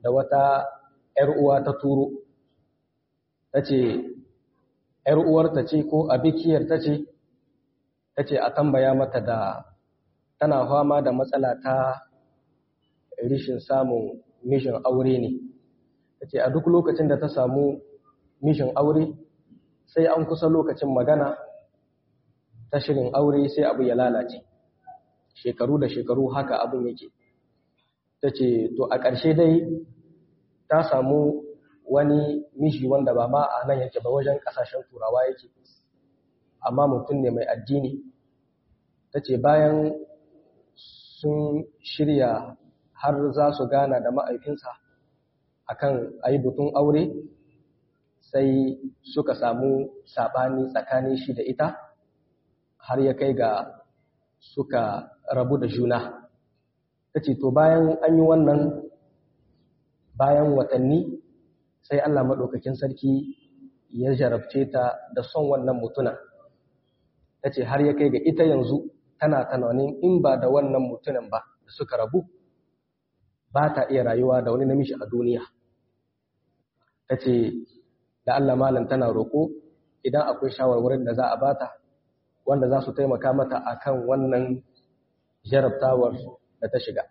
da wata ‘yar uwa ta turo ta ce ‘yar uwarta ce ko abikiyar ta ce ta ce a tambaya mata da tana fama da matsala ta rishin samun mishin aure ne ta ce a duk lokacin da ta samu mishin aure sai an kusa lokacin magana ta shirin aure sai abu ya lalace shekaru da shekaru haka abin yake ta ce to a ƙarshe dai ta samu wani mishi wanda ba ma a nan yake ba wajen ƙasashen turawa yake amma mutum ne mai addini ta ce bayan sun shirya har za su gana da ma'aikinsa akan a yi butun aure sai suka samu saɓani tsakanin shi da ita har ya kai ga suka rabu da juna ta ce to bayan an yi wannan bayan watanni sai Allah maɗaukakin sarki ya jarabce ta da son wannan mutuna ta ce har ya kai ga ita yanzu tana tunanin in ba da wannan mutunan ba da suka rabu ba ta iya rayuwa da wani namiji a duniya ta ce da Allah malam tana roƙo idan akwai shawarwarin da za a bata wanda za su taimaka mata akan wannan jarabtawar da ta shiga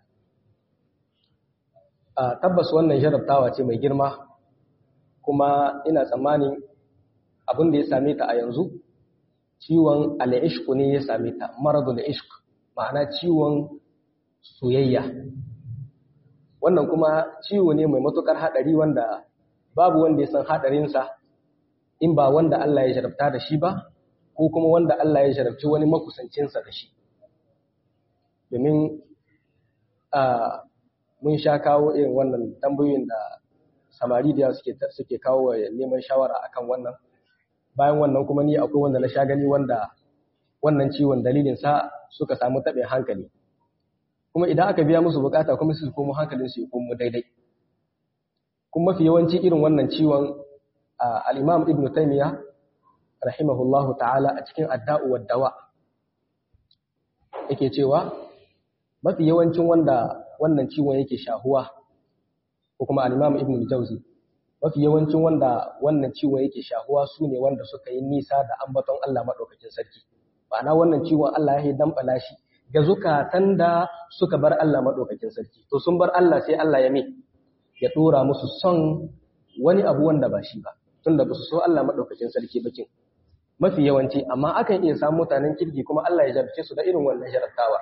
a tabbas wannan jarabtawa ce mai girma kuma ina tsammanin abin da ya same ta a yanzu ciwon al'ishku ne ya same ta maradul ishq ma'ana ciwon soyayya wannan kuma ciwo ne mai matukar haɗari wanda babu wanda ya san haɗarinsa in ba wanda Allah ya jarabta da shi ba ko kuma wanda Allah ya jarabci wani makusancinsa da shi domin mun sha kawo irin wannan tambayoyin da samari da suke suke kawo neman shawara akan wannan bayan wannan kuma ni akwai wanda na sha gani wanda wannan ciwon dalilin sa suka samu taɓin hankali kuma idan aka biya musu bukata kuma su komo hankalin su ya komo daidai kuma mafi yawanci irin wannan ciwon al-Imam Ibn Taymiyyah rahimahullahu ta'ala a cikin adda'u wad dawa yake cewa mafi yawancin wanda wannan ciwon yake shahuwa ko kuma al-Imam Ibn al-Jawzi mafi yawancin wanda wannan ciwon yake shahuwa su ne wanda suka yi nisa da ambaton Allah madaukakin sarki ma'ana wannan ciwon Allah ya dambala shi ga zukatan da suka bar Allah madaukakin sarki to sun bar Allah sai Allah ya me ya dora musu son wani abu wanda ba shi ba tunda ba su so Allah madaukakin sarki bakin mafi yawanci amma akan iya samu mutanen kirki kuma Allah ya jarabce su da irin wannan jarabtawa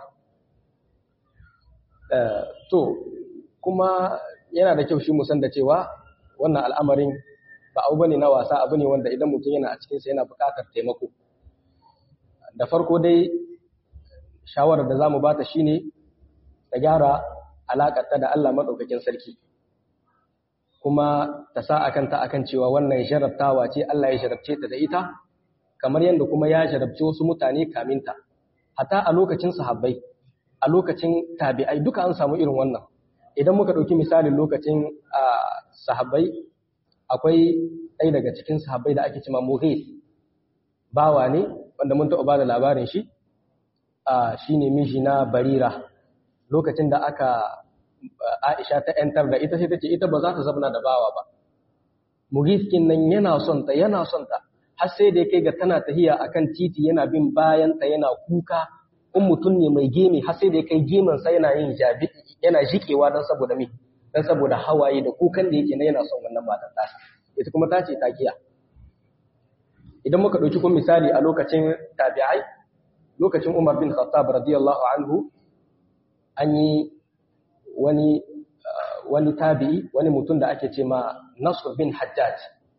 to kuma yana da kyau shi mu san da cewa wannan al'amarin ba abu bane na wasa abu ne wanda idan mutum yana a cikin sa yana buƙatar taimako da farko dai shawarar da zamu bata shine ta gyara alaƙar ta da Allah madaukakin sarki kuma ta sa akan ta akan cewa wannan jarabtawa ce Allah ya jarabce ta da ita kamar yadda kuma ya jarabci wasu mutane kaminta hata a lokacin sahabbai a lokacin tabi'ai duka an samu irin wannan idan muka ɗauki misalin lokacin sahabbai akwai ɗaya daga cikin sahabbai da ake cima mughis bawa ne wanda mun taɓa ba da labarin shi shi ne miji na barira lokacin da aka aisha ta ‘yantar da ita sai ta ce ita ba za ta zabna da bawa ba mughis kin nan yana son ta yana son ta har sai da ya kai ga tana tahiya akan titi yana bin bayan ta yana kuka in mutum ne mai gemi har sai da ya kai geman sa yana yin jabi yana jikewa dan saboda me dan saboda hawaye da kukan da yake na yana son wannan matar ta ita kuma ta ce ta kiya idan muka dauki kun misali a lokacin tabi'ai lokacin Umar bin Khattab radiyallahu anhu an yi wani wani tabi'i wani mutum da ake ce ma Nasr bin Hajjaj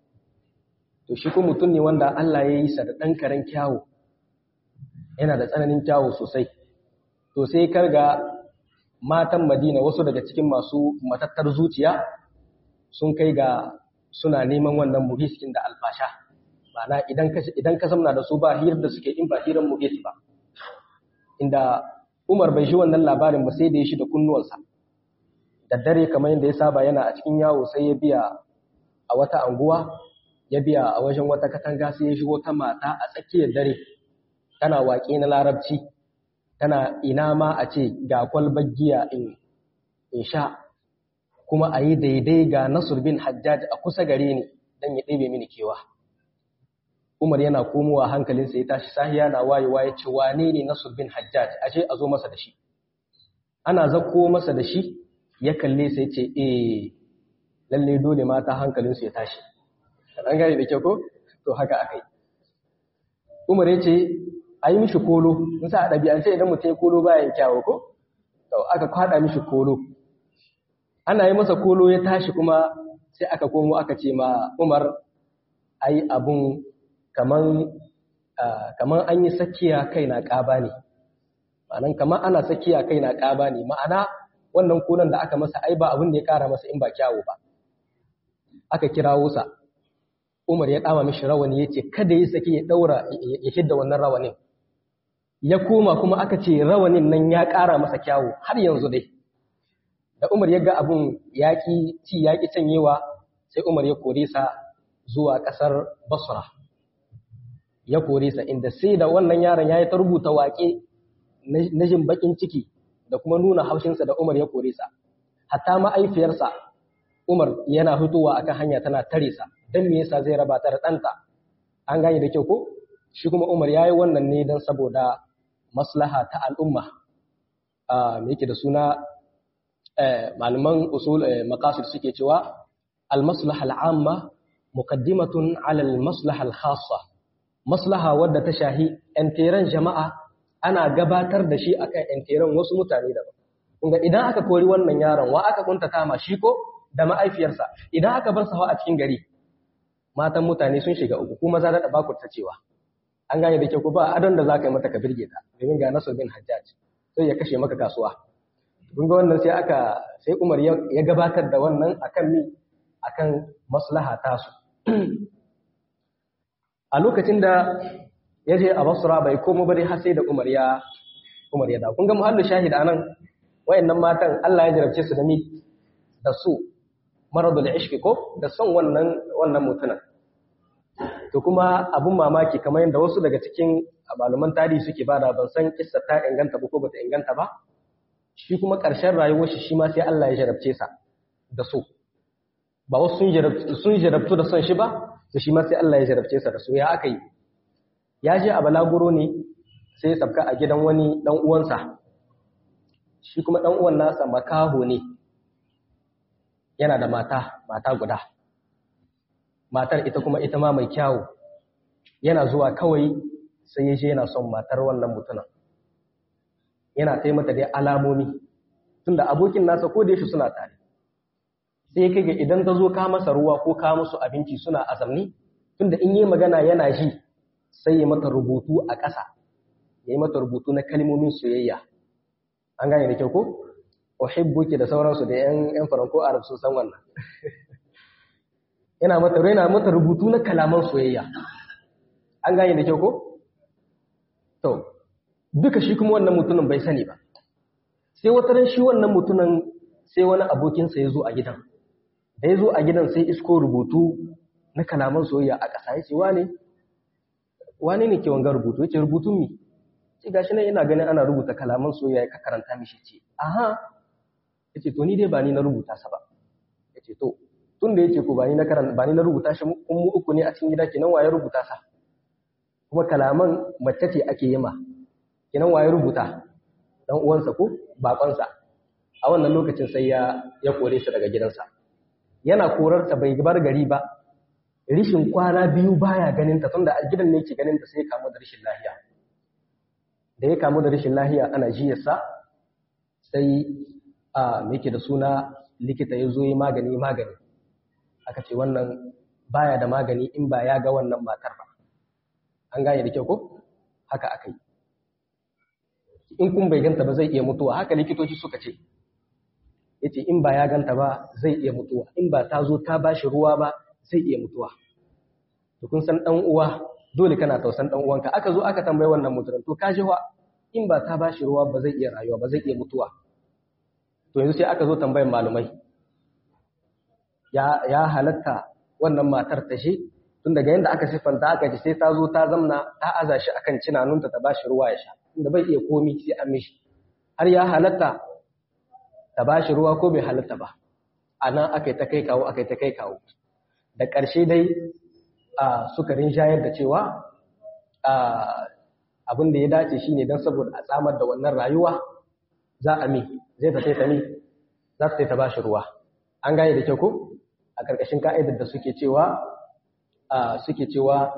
to shi ko mutum ne wanda Allah ya yi sa da ɗan karen kyawu yana da tsananin kyawu sosai to sai karga matan Madina wasu daga cikin masu matattar zuciya sun kai ga suna neman wannan muhiskin da alfasha ma'ana idan ka idan ka zamna da su ba hirar da suke in ba hirar muhis ba inda Umar bai shi wannan labarin ba sai da ya shi da kunnuwansa da dare kamar yadda ya saba yana a cikin yawo sai ya biya a wata anguwa ya biya a wajen wata katanga sai ya shigo ta mata a tsakiyar dare tana waƙe na larabci tana ina ma a ce ga kwalbar giya in in sha kuma a yi daidai ga Nasur bin Hajjaj a kusa gare ni don ya ɗebe mini kewa. Umar yana komowa hankalinsa ya tashi sahiya na wayewa ya ce wane ne Nasur bin Hajjaj ashe a zo masa da shi. Ana zakko masa da shi ya kalle sai ce eh lalle dole mata hankalinsu ya tashi. An gane da kyau ko? To haka aka yi. Umar ya ce a yi mishi kolo, in sa a ɗabi'ance idan mutum ya kolo bayan kyawo ko? To aka kwaɗa mishi kolo. Ana yi masa kolo ya tashi kuma sai aka komo aka ce ma Umar ai abun kaman kaman an yi sakiya kai na ƙaba ne. Ma'anan kaman ana sakiya kai na ƙaba ne. Ma'ana wannan kolon da aka masa ai ba abin da ya ƙara masa in ba kyawo ba. Aka kirawo sa. Umar ya ɗama mishi rawani ya ce kada ya saki ya ɗaura ya hidda wannan rawanin. Ya koma kuma aka ce rawanin nan ya ƙara masa kyawu har yanzu dai. Da Umar ya ga abun yaƙi ci yaƙi canyewa sai Umar ya kore sa zuwa ƙasar Basra. Ya kore sa inda sai da wannan yaron ya yi ta rubuta waƙe na jin baƙin ciki da kuma nuna haushinsa da Umar ya kore sa. Hatta ma'aifiyarsa Umar yana fitowa akan hanya tana tare sa. don me yasa zai raba ta da ɗanta an gane da kyau ko shi kuma umar ya yi wannan ne don saboda maslaha ta al'umma me yake da suna malaman usul maqasid suke cewa al-maslaha al-amma muqaddimatun ala al-maslaha al-khassa maslaha wadda ta shahi enteren jama'a ana gabatar da shi akan enteren wasu mutane daban kunga idan aka kori wannan yaron wa aka kuntata ma shi ko da ma'aifiyarsa idan aka bar sawa a cikin gari matan mutane sun shiga uku kuma za ta baku ta cewa an gane da ke ku ba adon da za ka yi mata ka birge ta domin ga nasu bin hajjaj sai ya kashe maka kasuwa kun ga wannan sai aka sai umar ya gabatar da wannan akan mi akan maslaha tasu a lokacin da ya je a basra bai komo bari har sai da umar ya umar ya da kun ga muhallu shahid anan wayannan matan Allah ya jarabce su da mi da su maradul ishki ko da son wannan wannan mutunan to kuma abun mamaki kamar yadda wasu daga cikin malaman tarihi suke bada ban san kissa ta inganta ba ko bata inganta ba shi kuma ƙarshen rayuwar shi shi ma sai Allah ya jarabce sa da so ba wasu sun jarabtu sun jarabtu da son shi ba to shi ma sai Allah ya jarabce sa da so ya aka yi ya je a balaguro ne sai ya sabka a gidan wani dan uwansa shi kuma dan uwan nasa makaho ne yana da mata mata guda matar ita kuma ita ma mai kyawu yana zuwa kawai sai ya je yana son matar wannan mutumin yana sai mata dai alamomi tunda abokin nasa ko da shi suna tare sai kai ga idan ta zo ka masa ruwa ko ka musu abinci suna azamni tunda in yi magana yana ji sai ya mata rubutu a ƙasa ya yi mata rubutu na kalmomin soyayya an gane da kyau ko uhibbuki da sauransu da yan yan faranko arab sun san wannan yana mata yana mata rubutu na kalaman soyayya an gane da kyau ko to duka shi kuma wannan mutumin bai sani ba sai wata ran shi wannan mutumin sai wani abokinsa ya zo a gidan da ya zo a gidan sai isko rubutu na kalaman soyayya a ƙasa ya ce wane wane ne ke wanga rubutu ya ce rubutun mi ce gashi nan ina ganin ana rubuta kalaman soyayya ka karanta mishi ce aha ya ce to ni dai ba ni na rubuta sa ba ya ce to tun da ya ce ko ba ni na karanta ba ni na rubuta shi kun mu uku ne a cikin gida kenan waye rubuta sa kuma kalaman mace ce ake yi ma kenan waye rubuta dan uwansa ko bakonsa a wannan lokacin sai ya ya kore shi daga gidansa yana korarta bai bar gari ba rishin kwana biyu baya ganin ta tunda a gidan ne yake ganin ta sai ya kamu da rishin lahiya da ya kamu da rishin lahiya ana jiyarsa sai a me yake da suna likita ya zo yi magani magani aka ce wannan baya da magani in ba ya ga wannan matar ba an gane da kyau ko haka aka yi in kun bai ganta ba zai iya mutuwa haka likitoci suka ce yace in ba ya ganta ba zai iya mutuwa in ba ta zo ta bashi ruwa ba zai iya mutuwa to kun san dan uwa dole kana tausan dan uwanka aka zo aka tambayi wannan mutumin to ka ji wa in ba ta bashi ruwa ba zai iya rayuwa ba zai iya mutuwa to yanzu sai aka zo tambayin malumai ya ya halatta wannan matar ta shi tun daga yanda aka siffanta aka ji sai ta zo ta zamna ta aza shi akan cinanunta ta bashi ruwa ya sha inda bai iya komi sai an mishi har ya halatta ta bashi ruwa ko bai halatta ba a nan aka yi ta kai kawo aka yi ta kai kawo da ƙarshe dai suka rinjayar da cewa abin da ya dace shine don saboda a tsamar da wannan rayuwa za a mi zai ta ta mi za ta ta bashi ruwa an gane da kyau ko a ƙarƙashin ka'idar da suke cewa suke cewa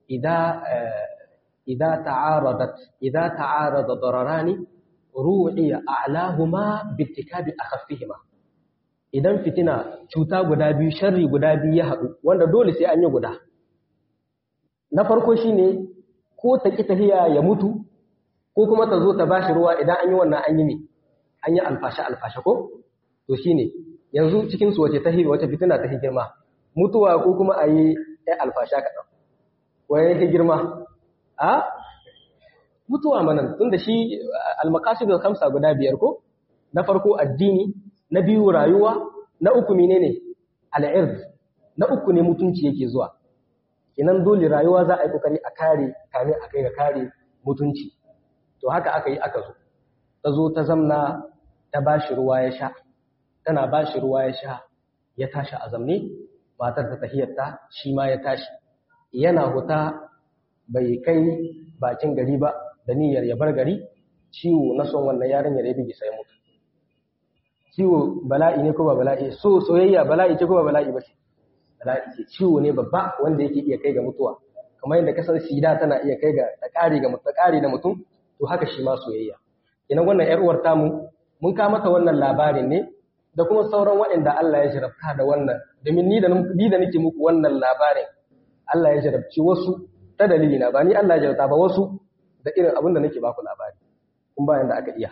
idan ta'aradat idan ta'arada dararani ru'iya a'lahuma bittikabi akhaffihima idan fitina cuta guda biyu sharri guda biyu ya haɗu wanda dole sai an yi guda na farko shine ko ta ki tafiya ya mutu ko kuma ta zo ta bashi ruwa idan an yi wannan an yi ne an yi alfashe alfashe ko to shine yanzu cikin su wace tahi wace fitina ta girma mutuwa ko kuma a yi ɗan alfasha kaɗan waye yake girma a mutuwa manan tunda shi almakasidul khamsa guda biyar ko na farko addini na biyu rayuwa na uku menene al'ird na uku ne mutunci yake zuwa kinan dole rayuwa za a yi kokari a kare kame a kai ga kare mutunci to haka aka yi aka zo ta zo ta zamna ta bashi ruwa ya sha tana bashi ruwa ya sha ya tashi a zamne matar ta tahiyarta shi ma ya tashi yana huta bai kai bakin gari ba da niyyar ya bar gari ciwo na son wannan yarinyar ya bige sai mutu ciwo bala'i ne ko ba bala'i so soyayya bala'i ce ko ba bala'i ba ce bala'i ce ciwo ne babba wanda yake iya kai ga mutuwa kamar yadda kasar sida tana iya kai ga ta kare ga mutum kare da mutum to haka shi ma soyayya ina wannan yar uwar tamu mun ka mata wannan labarin ne da kuma sauran waɗanda Allah ya jarabta da wannan domin ni da ni da nake muku wannan labarin Allah ya jarabci wasu ta dalili na ba ni Allah ya jarabta ba wasu da irin abin da nake baku labari kun bayan da aka iya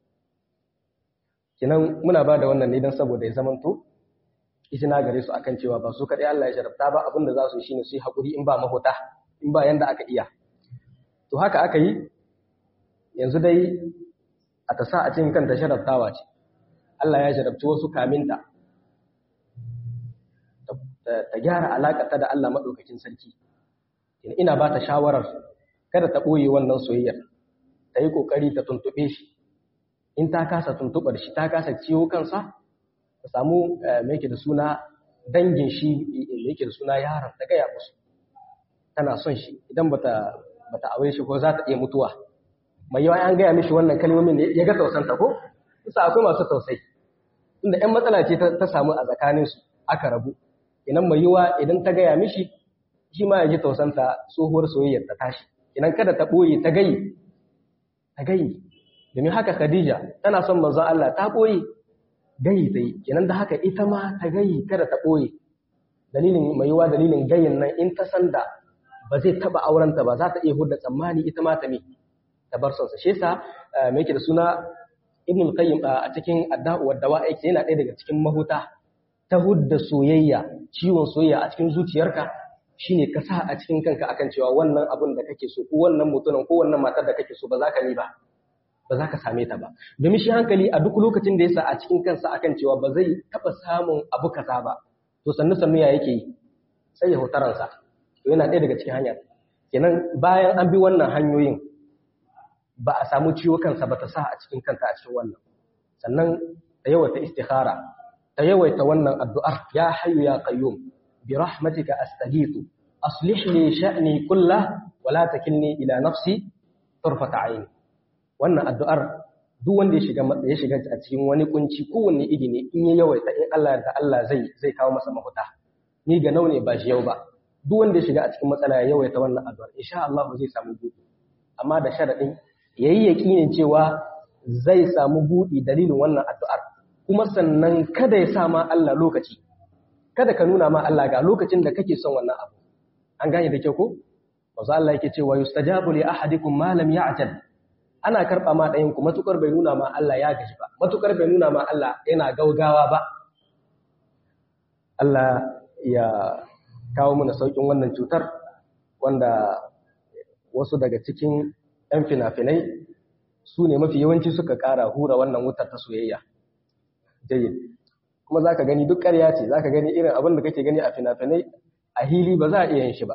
kinan muna ba da wannan ne don saboda ya zamanto izina gare su akan cewa ba su kaɗai Allah ya jarabta ba abin da za su yi shine su yi haƙuri in ba mahuta in ba yanda aka iya to haka aka yi yanzu dai a ta sa a cikin kanta sharaftawa ce Allah ya jarabci wasu kaminta ta gyara alaƙarta da Allah maɗaukakin sarki ina ba ta shawarar kada ta ɓoye wannan soyayyar ta yi ƙoƙari ta tuntuɓe shi in ta kasa tuntuɓar shi ta kasa ciwo kansa ta samu mai da suna dangin shi mai da suna yaron ta gaya musu tana son shi idan bata bata aure shi ko za ta iya mutuwa mai yawa an gaya mishi wannan kalmomin ne ya ga tausanta ko kusa akwai masu tausayi tunda ƴan matsala ce ta samu a tsakaninsu aka rabu idan mai yiwa idan ta gaya mishi shi ma ya ji tausanta tsohuwar soyayyar ta tashi idan kada ta ɓoye ta gayi ta gayi domin haka Khadija tana son manzon Allah ta ɓoye gayi ta yi kenan da haka ita ma ta gayi kada ta ɓoye dalilin mai yiwa dalilin gayin nan in ta san da ba zai taɓa aurenta ba za ta iya hudda tsammani ita ma ta mi ta bar sonsa shi yasa me yake da suna Ibn al-Qayyim a cikin Adda'u wa Dawa'i yana ɗaya daga cikin mahuta ta hudda soyayya ciwon soyayya a cikin zuciyarka shine ka sa a cikin kanka akan cewa wannan abun da kake so ko wannan mutumin ko wannan matar da kake so ba za ka ni ba ba za ka same ta ba domin shi hankali a duk lokacin da ya sa a cikin kansa akan cewa ba zai taɓa samun abu kaza ba to sannu sannu ya yake yi sai ya hutaransa to yana ɗaya daga cikin hanya kenan bayan an bi wannan hanyoyin ba a samu ciwo kansa ba ta sa a cikin kanta a cikin wannan sannan ta yawaita istikhara ta yawaita wannan addu'ar ya hayyu ya qayyum bi rahmatika astaghiithu aslih li sha'ni kullah wa la takilni ila nafsi tarfata 'aini wannan addu'ar duk wanda ya shiga ya shiga a cikin wani kunci kowanne iri ne in ya yawaita in Allah da Allah zai zai kawo masa mafuta ni ga naune ba shi yau ba duk wanda ya shiga a cikin matsala ya yawaita wannan addu'ar insha Allah zai samu buɗi amma da sharadin yayi yakinin cewa zai samu buɗi dalilin wannan addu'ar kuma sannan kada ya sa ma Allah lokaci kada ka nuna ma Allah ga lokacin da kake son wannan abu an gane da kyau ko manzo Allah yake cewa yustajabu li ahadikum ma lam ya'jal ana karɓa ma ɗayanku matuƙar bai nuna ma Allah ya gaji ba matuƙar bai nuna ma Allah yana gaugawa ba Allah ya kawo mana sauƙin wannan cutar wanda wasu daga cikin ‘yan fina-finai su ne mafi yawanci suka ƙara hura wannan wutar ta soyayya jayin kuma za ka gani duk ƙarya ce za ka gani irin abin da kake gani a fina-finai a hili ba za a iya yin shi ba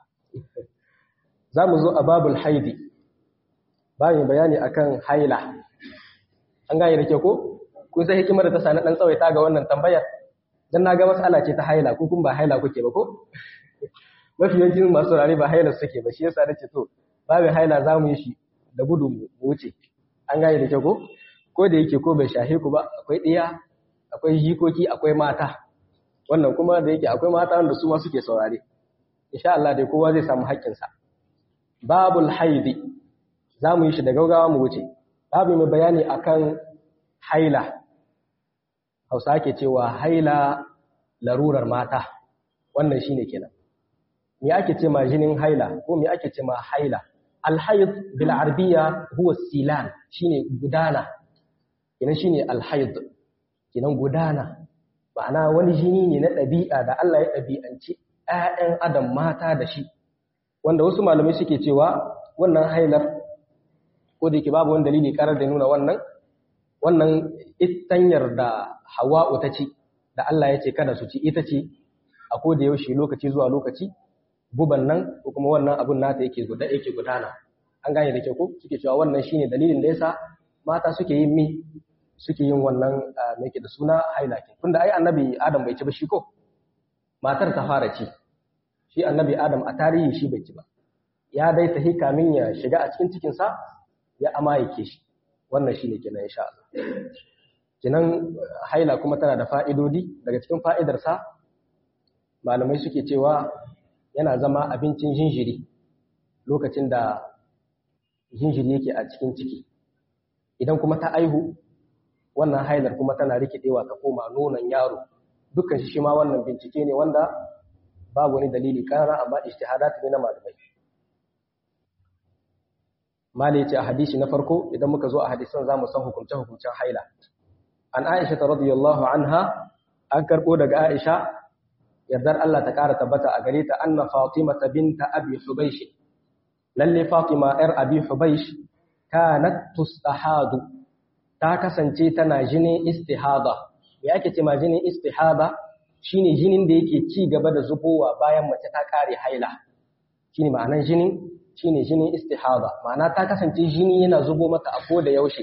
za mu zo a babul haidi bayan bayani akan haila an gane da ke ko kun sai hikimar da ta sani dan tsawaita ga wannan tambayar dan naga mas'ala ce ta haila ko kun ba haila kuke ba ko mafi yawancin masu rare ba haila suke ba shi yasa nace to babin haila za mu yi shi da gudu mu wuce an gane da kyau ko ko da yake ko bai shahe ku ba akwai ɗiya akwai jikoki akwai mata wannan kuma da yake akwai mata wanda su ma suke saurare insha Allah dai kowa zai samu haƙƙinsa babul haidi za mu yi shi da gaugawa mu wuce babu mai bayani akan haila hausa ake cewa haila larurar mata wannan shine kenan me ake ce ma jinin haila ko me ake ce ma haila alhaid bil arabiyya huwa silan shine gudana kenan shine alhaid kenan gudana ma'ana wani jini ne na ɗabi'a da Allah ya ɗabi'anci ‘ya'yan adam mata da shi wanda wasu malamai suke cewa wannan hailar ko da yake babu wani dalili karar da nuna wannan wannan itanyar da hawa'u ta ci da Allah ya ce kada su ci ita ce a ko da yaushe lokaci zuwa lokaci guban nan ko kuma wannan abun nata yake guda yake gudana an gane da kyau ko suke cewa wannan shine dalilin da yasa mata suke yin mi suke yin wannan me yake da suna hailakin tunda ai annabi adam bai ci ba shi ko matar ta fara ci shi annabi adam a tarihi shi bai ci ba ya dai tahi kamin ya shiga a cikin cikin sa ya amayake shi wannan shine kenan insha Allah kenan haila kuma tana da fa'idodi daga cikin fa'idarsa malamai suke cewa yana zama abincin jinjiri lokacin da jinjiri yake a cikin ciki idan kuma ta aihu wannan hailar kuma tana rikidewa ta koma nonon yaro dukkan shi shi ma wannan bincike ne wanda babu wani dalili karara amma ijtihadat ne na malamai malai ce a hadisi na farko idan muka zo a hadisan zamu san hukunce hukuncen haila an aisha radiyallahu anha an karbo daga aisha yardar Allah ta ƙara tabbata a gare ta anna Fatima binta Abi Hubaysh lalle Fatima ‘yar Abi Hubaysh kanat tustahadu ta kasance tana jinin istihada me ake ce ma jinin istihada shine jinin da yake ci gaba da zubowa bayan mace ta kare haila shine ma'anan jinin shine jinin istihada ma'ana ta kasance jini yana zubo mata a koda yaushe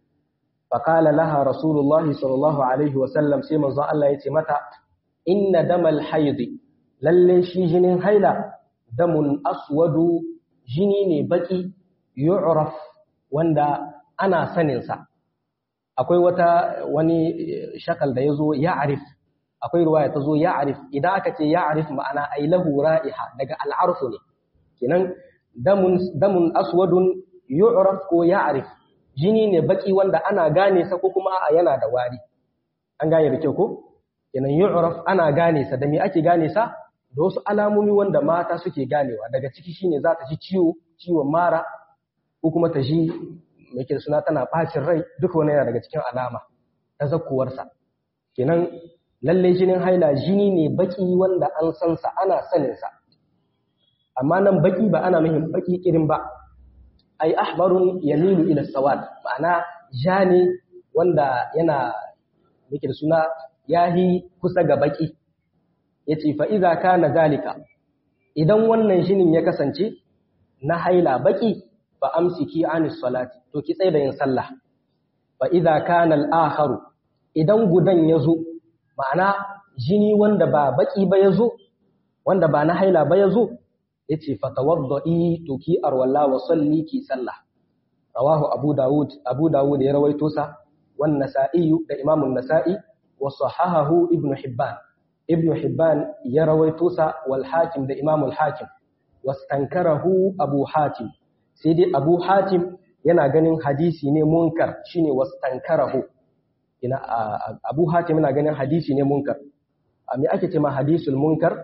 faqala laha rasulullahi sallallahu alaihi wa sallam sai manzon Allah ya ce mata inna damal haidi lalle shi jinin haila damun aswadu jini ne baki yu'raf wanda ana saninsa akwai wata wani shakal da yazo ya'rif akwai ruwaya ta zo ya'rif idan aka ce ya'rif ma'ana ai lahu ra'iha daga al'arfu ne kenan damun damun aswadun yu'raf ko ya'rif jini ne baki wanda ana gane sa ko kuma yana da wari an gane da kyau ko kenan yu'raf ana gane sa da me ake gane sa da wasu alamomi wanda mata suke ganewa daga ciki shine za ta ji ciwo ciwon mara ko kuma ta ji me ke suna tana bacin rai duka wani yana daga cikin alama ta zakkuwar sa kenan lalle jinin haila jini ne baki wanda an san sa ana sanin sa amma nan baki ba ana muhim baki kirin ba ai ahbarun yamilu ila sawad ma'ana ja ne wanda yana yake da suna yahi kusa ga baki yace fa idza kana zalika idan wannan shinin ya kasance na haila baki fa amsiki anis salati to ki tsaya da yin sallah fa idza kana al-akharu idan gudan yazo ma'ana jini wanda ba baki ba yazo wanda ba na haila ba yazo yace fa tawaddai to ki arwalla wa salli ki sallah rawahu abu daud abu daud ya rawaito sa wan nasa'i da imamun nasa'i وصححه ابن حبان ابن حبان يروي توسى والحاكم ده إمام الحاكم واستنكره أبو حاتم سيدي أبو حاتم yana ganin hadisi ne munkar shine wastankarahu ina Abu Hatim yana ganin hadisi ne munkar me ake cewa hadisul munkar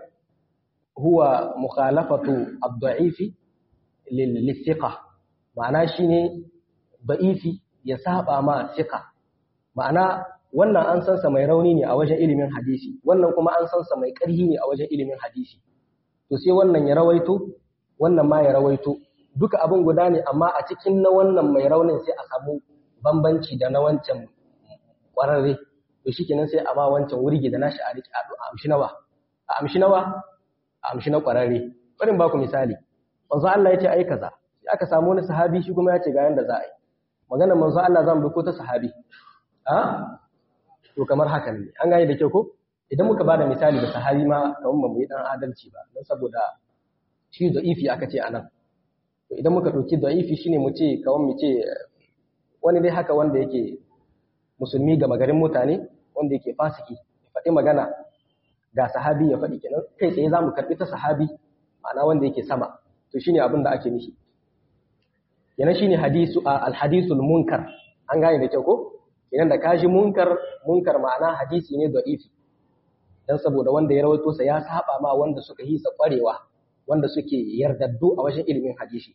huwa mukhalafatu ad-da'ifi lil thiqa ma'ana shine da'ifi ya saba ma thiqa ma'ana wannan an san sa mai rauni ne a wajen ilimin hadisi wannan kuma an san sa mai ƙarhi ne a wajen ilimin hadisi to sai wannan ya rawaito wannan ma ya rawaito duka abin guda ne amma a cikin na wannan mai raunin sai a samu bambanci da na wancan ƙwararre to shikenan sai a ba wancan wurgi da nashi a riki a amshi nawa a amshi nawa a amshi na ƙwararre bari ba ku misali manzo Allah ya ce ai kaza sai aka samu wani sahabi shi kuma ya ce ga yanda za a yi maganar manzo Allah zan bi ko ta sahabi a to kamar haka ne an gane da kyau ko idan muka bada misali da sahabi ma kamar mu yi dan adalci ba don saboda shi da'ifi aka ce anan to idan muka dauki da'ifi shine mu ce kawai mu ce wani dai haka wanda yake musulmi ga magarin mutane wanda yake fasiki ya faɗi magana ga sahabi ya faɗi kenan kai tsaye za mu karɓi ta sahabi ma'ana wanda yake sama to shine abin da ake nishi kenan shine hadisu al-hadisul munkar an gane da kyau ko kenan da kashi munkar munkar ma'ana hadisi ne da'ifi dan saboda wanda ya rawaito sa ya saba ma wanda suka yi sa kwarewa wanda suke yardaddu a wajen ilimin hadisi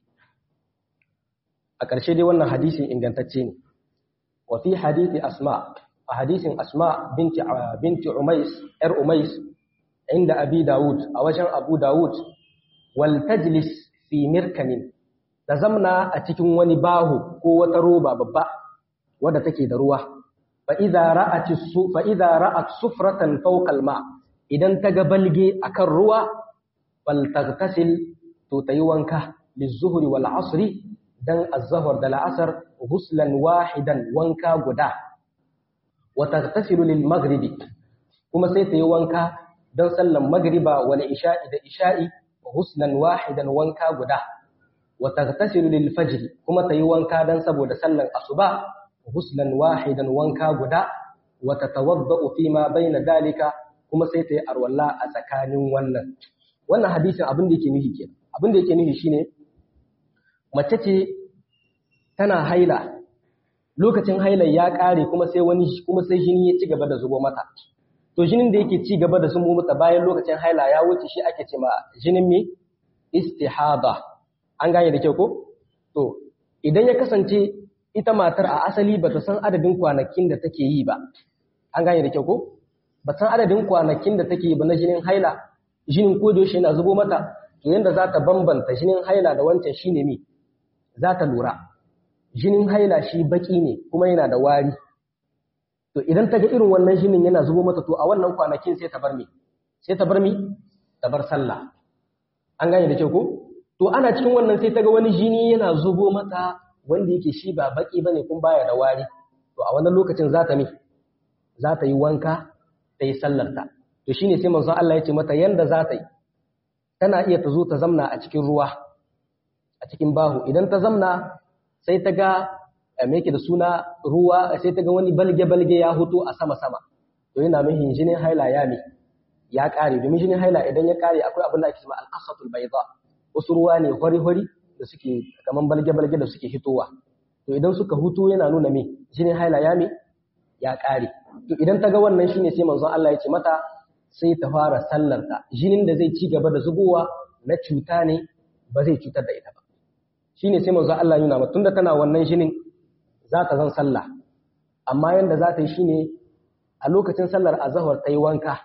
a ƙarshe dai wannan hadisin ingantacce ne wa fi hadisi asma a hadisin asma binti binti umais yar umais inda abi daud a wajen abu daud wal tajlis fi mirkanin ta zamna a cikin wani bahu ko wata roba babba wadda take da ruwa fa idza ra'at su fa idza ra'at sufratan fawqa al-ma idan ta ga balge akan ruwa fal taghtasil to tayi wanka lizuhri wal asri dan az-zuhr da al-asr ghuslan wahidan wanka guda wa taghtasilu lil maghribi kuma sai tayi wanka dan sallan magriba wal isha'i da isha'i ghuslan wahidan wanka guda wa taghtasilu lil fajr kuma tayi wanka dan saboda sallan asuba ghuslan wahidan wanka guda wa tatawaddau fi ma baina dalika kuma sai tayi arwalla a tsakanin wannan wannan hadisin abin da yake nufi kenan abin da yake nufi shine mace ce tana haila lokacin hailar ya kare kuma sai wani kuma sai jini ya ci gaba da zubo mata to jinin da yake ci gaba da zubo mata bayan lokacin haila ya wuce shi ake ce ma jinin me istihada an gane da kyau ko to idan ya kasance ita matar a asali bata san adadin kwanakin da take yi ba an gane da kyau ko ba san adadin kwanakin da take yi ba na jinin haila jinin ko da yaushe yana zubo mata to yanda za ta bambanta jinin haila da wancan shine me za ta lura jinin haila shi baki ne kuma yana da wari to idan ta ga irin wannan jinin yana zubo mata to a wannan kwanakin sai ta bar me sai ta bar me ta bar sallah an gane da kyau ko to ana cikin wannan sai ta ga wani jini yana zubo mata wanda yake shi ba baki bane kun baya da wari to a wannan lokacin za ta me za ta yi wanka ta yi sallarta to shine sai manzon Allah ya ce mata yanda za ta yi tana iya ta zo ta zamna a cikin ruwa a cikin bahu idan ta zamna sai ta ga me yake da suna ruwa sai ta ga wani balge-balge ya hutu a sama-sama to yana mihin jinin haila ya mi ya kare domin jinin haila idan ya kare akwai abin da ake cewa alqasatul bayda wasu ruwa ne hori-hori da suke kaman balge-balge da suke hitowa to idan suka hutu yana nuna me jinin haila ya mi ya kare to idan ta ga wannan shine sai manzon Allah ya ce mata sai ta fara sallarta jinin da zai ci gaba da zubowa na cuta ne ba zai cutar da ita ba shine sai manzo Allah yana mata tunda tana wannan jinin za ta zan sallah amma yanda za ta yi shine a lokacin sallar azhar ta yi wanka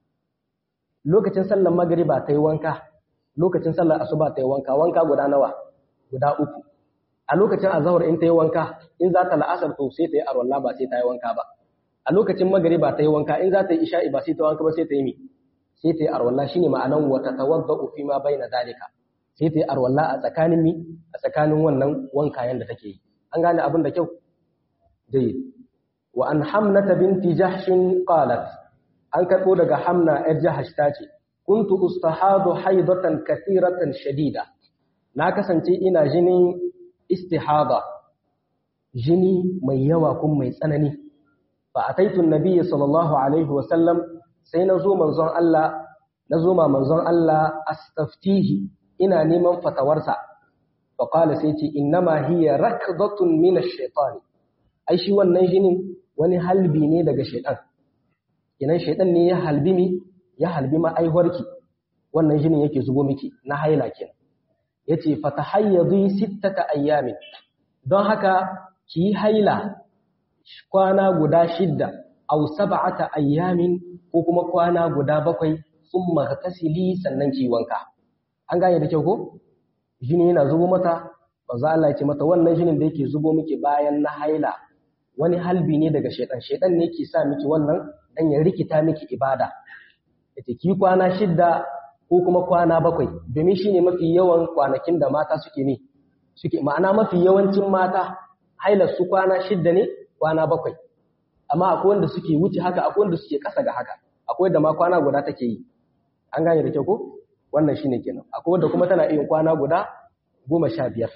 lokacin sallar magriba ta yi wanka lokacin sallar asuba ta yi wanka wanka guda nawa guda uku a lokacin azhar in ta yi wanka in za ta la'asar to sai ta yi arwalla ba sai ta yi wanka ba a lokacin magriba ta yi wanka in za ta yi isha'i ba sai ta wanka ba sai ta yi mi sai ta yi arwalla shine ma'anan wa tatawaddau fi ma baina dalika sai ta yi arwalla a tsakanin mi a tsakanin wannan wankayen da take yi an gane abin da kyau dai wa an hamnata binti jahshin qalat an karbo daga hamna yar jahsh ta ce kuntu ustahadu haidatan kathiratan shadida na kasance ina jinin istihada jini mai yawa kun mai tsanani fa ataitu nabiyyi sallallahu alaihi wa sallam sai na zo manzon Allah na zo ma manzon Allah astaftihi ina neman fatawarsa fa qala sai ce innama hiya rakdatun min ash-shaytan ai shi wannan jinin wani halbi ne daga shaytan idan shaytan ne ya halbi mi ya halbi ma aiwarki wannan jinin yake zubo miki na haila kenan yace fatahayyadi sittata ayyamin don haka ki haila kwana guda shidda aw sab'ata ayyamin ko kuma kwana guda bakwai summa tasili sannan ki wanka an gane da kyau ko jini yana zubo mata manzo Allah ya ce mata wannan jinin da yake zubo miki bayan na haila wani halbi ne daga shedan shedan ne yake sa miki wannan dan ya rikita miki ibada yace ki kwana shidda ko kuma kwana bakwai domin shine mafi yawan kwanakin da mata suke ne suke ma'ana mafi yawancin mata hailar su kwana shidda ne kwana bakwai amma akwai wanda suke wuce haka akwai wanda suke kasa ga haka akwai da ma kwana guda take yi an gane da kyau ko wannan shine kenan akwai wanda kuma tana iya kwana guda goma sha biyar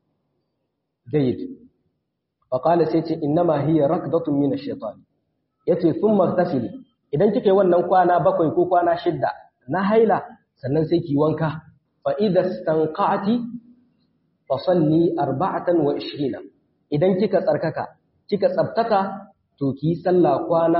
jayyid fa qala sai ce innama hiya rakdatun min ash-shaytan yace thumma tasili idan kike wannan kwana bakwai ko kwana shidda na haila sannan sai ki wanka fa idza stanqati fa salli 24 idan kika tsarkaka kika tsabtaka to ki sallah kwana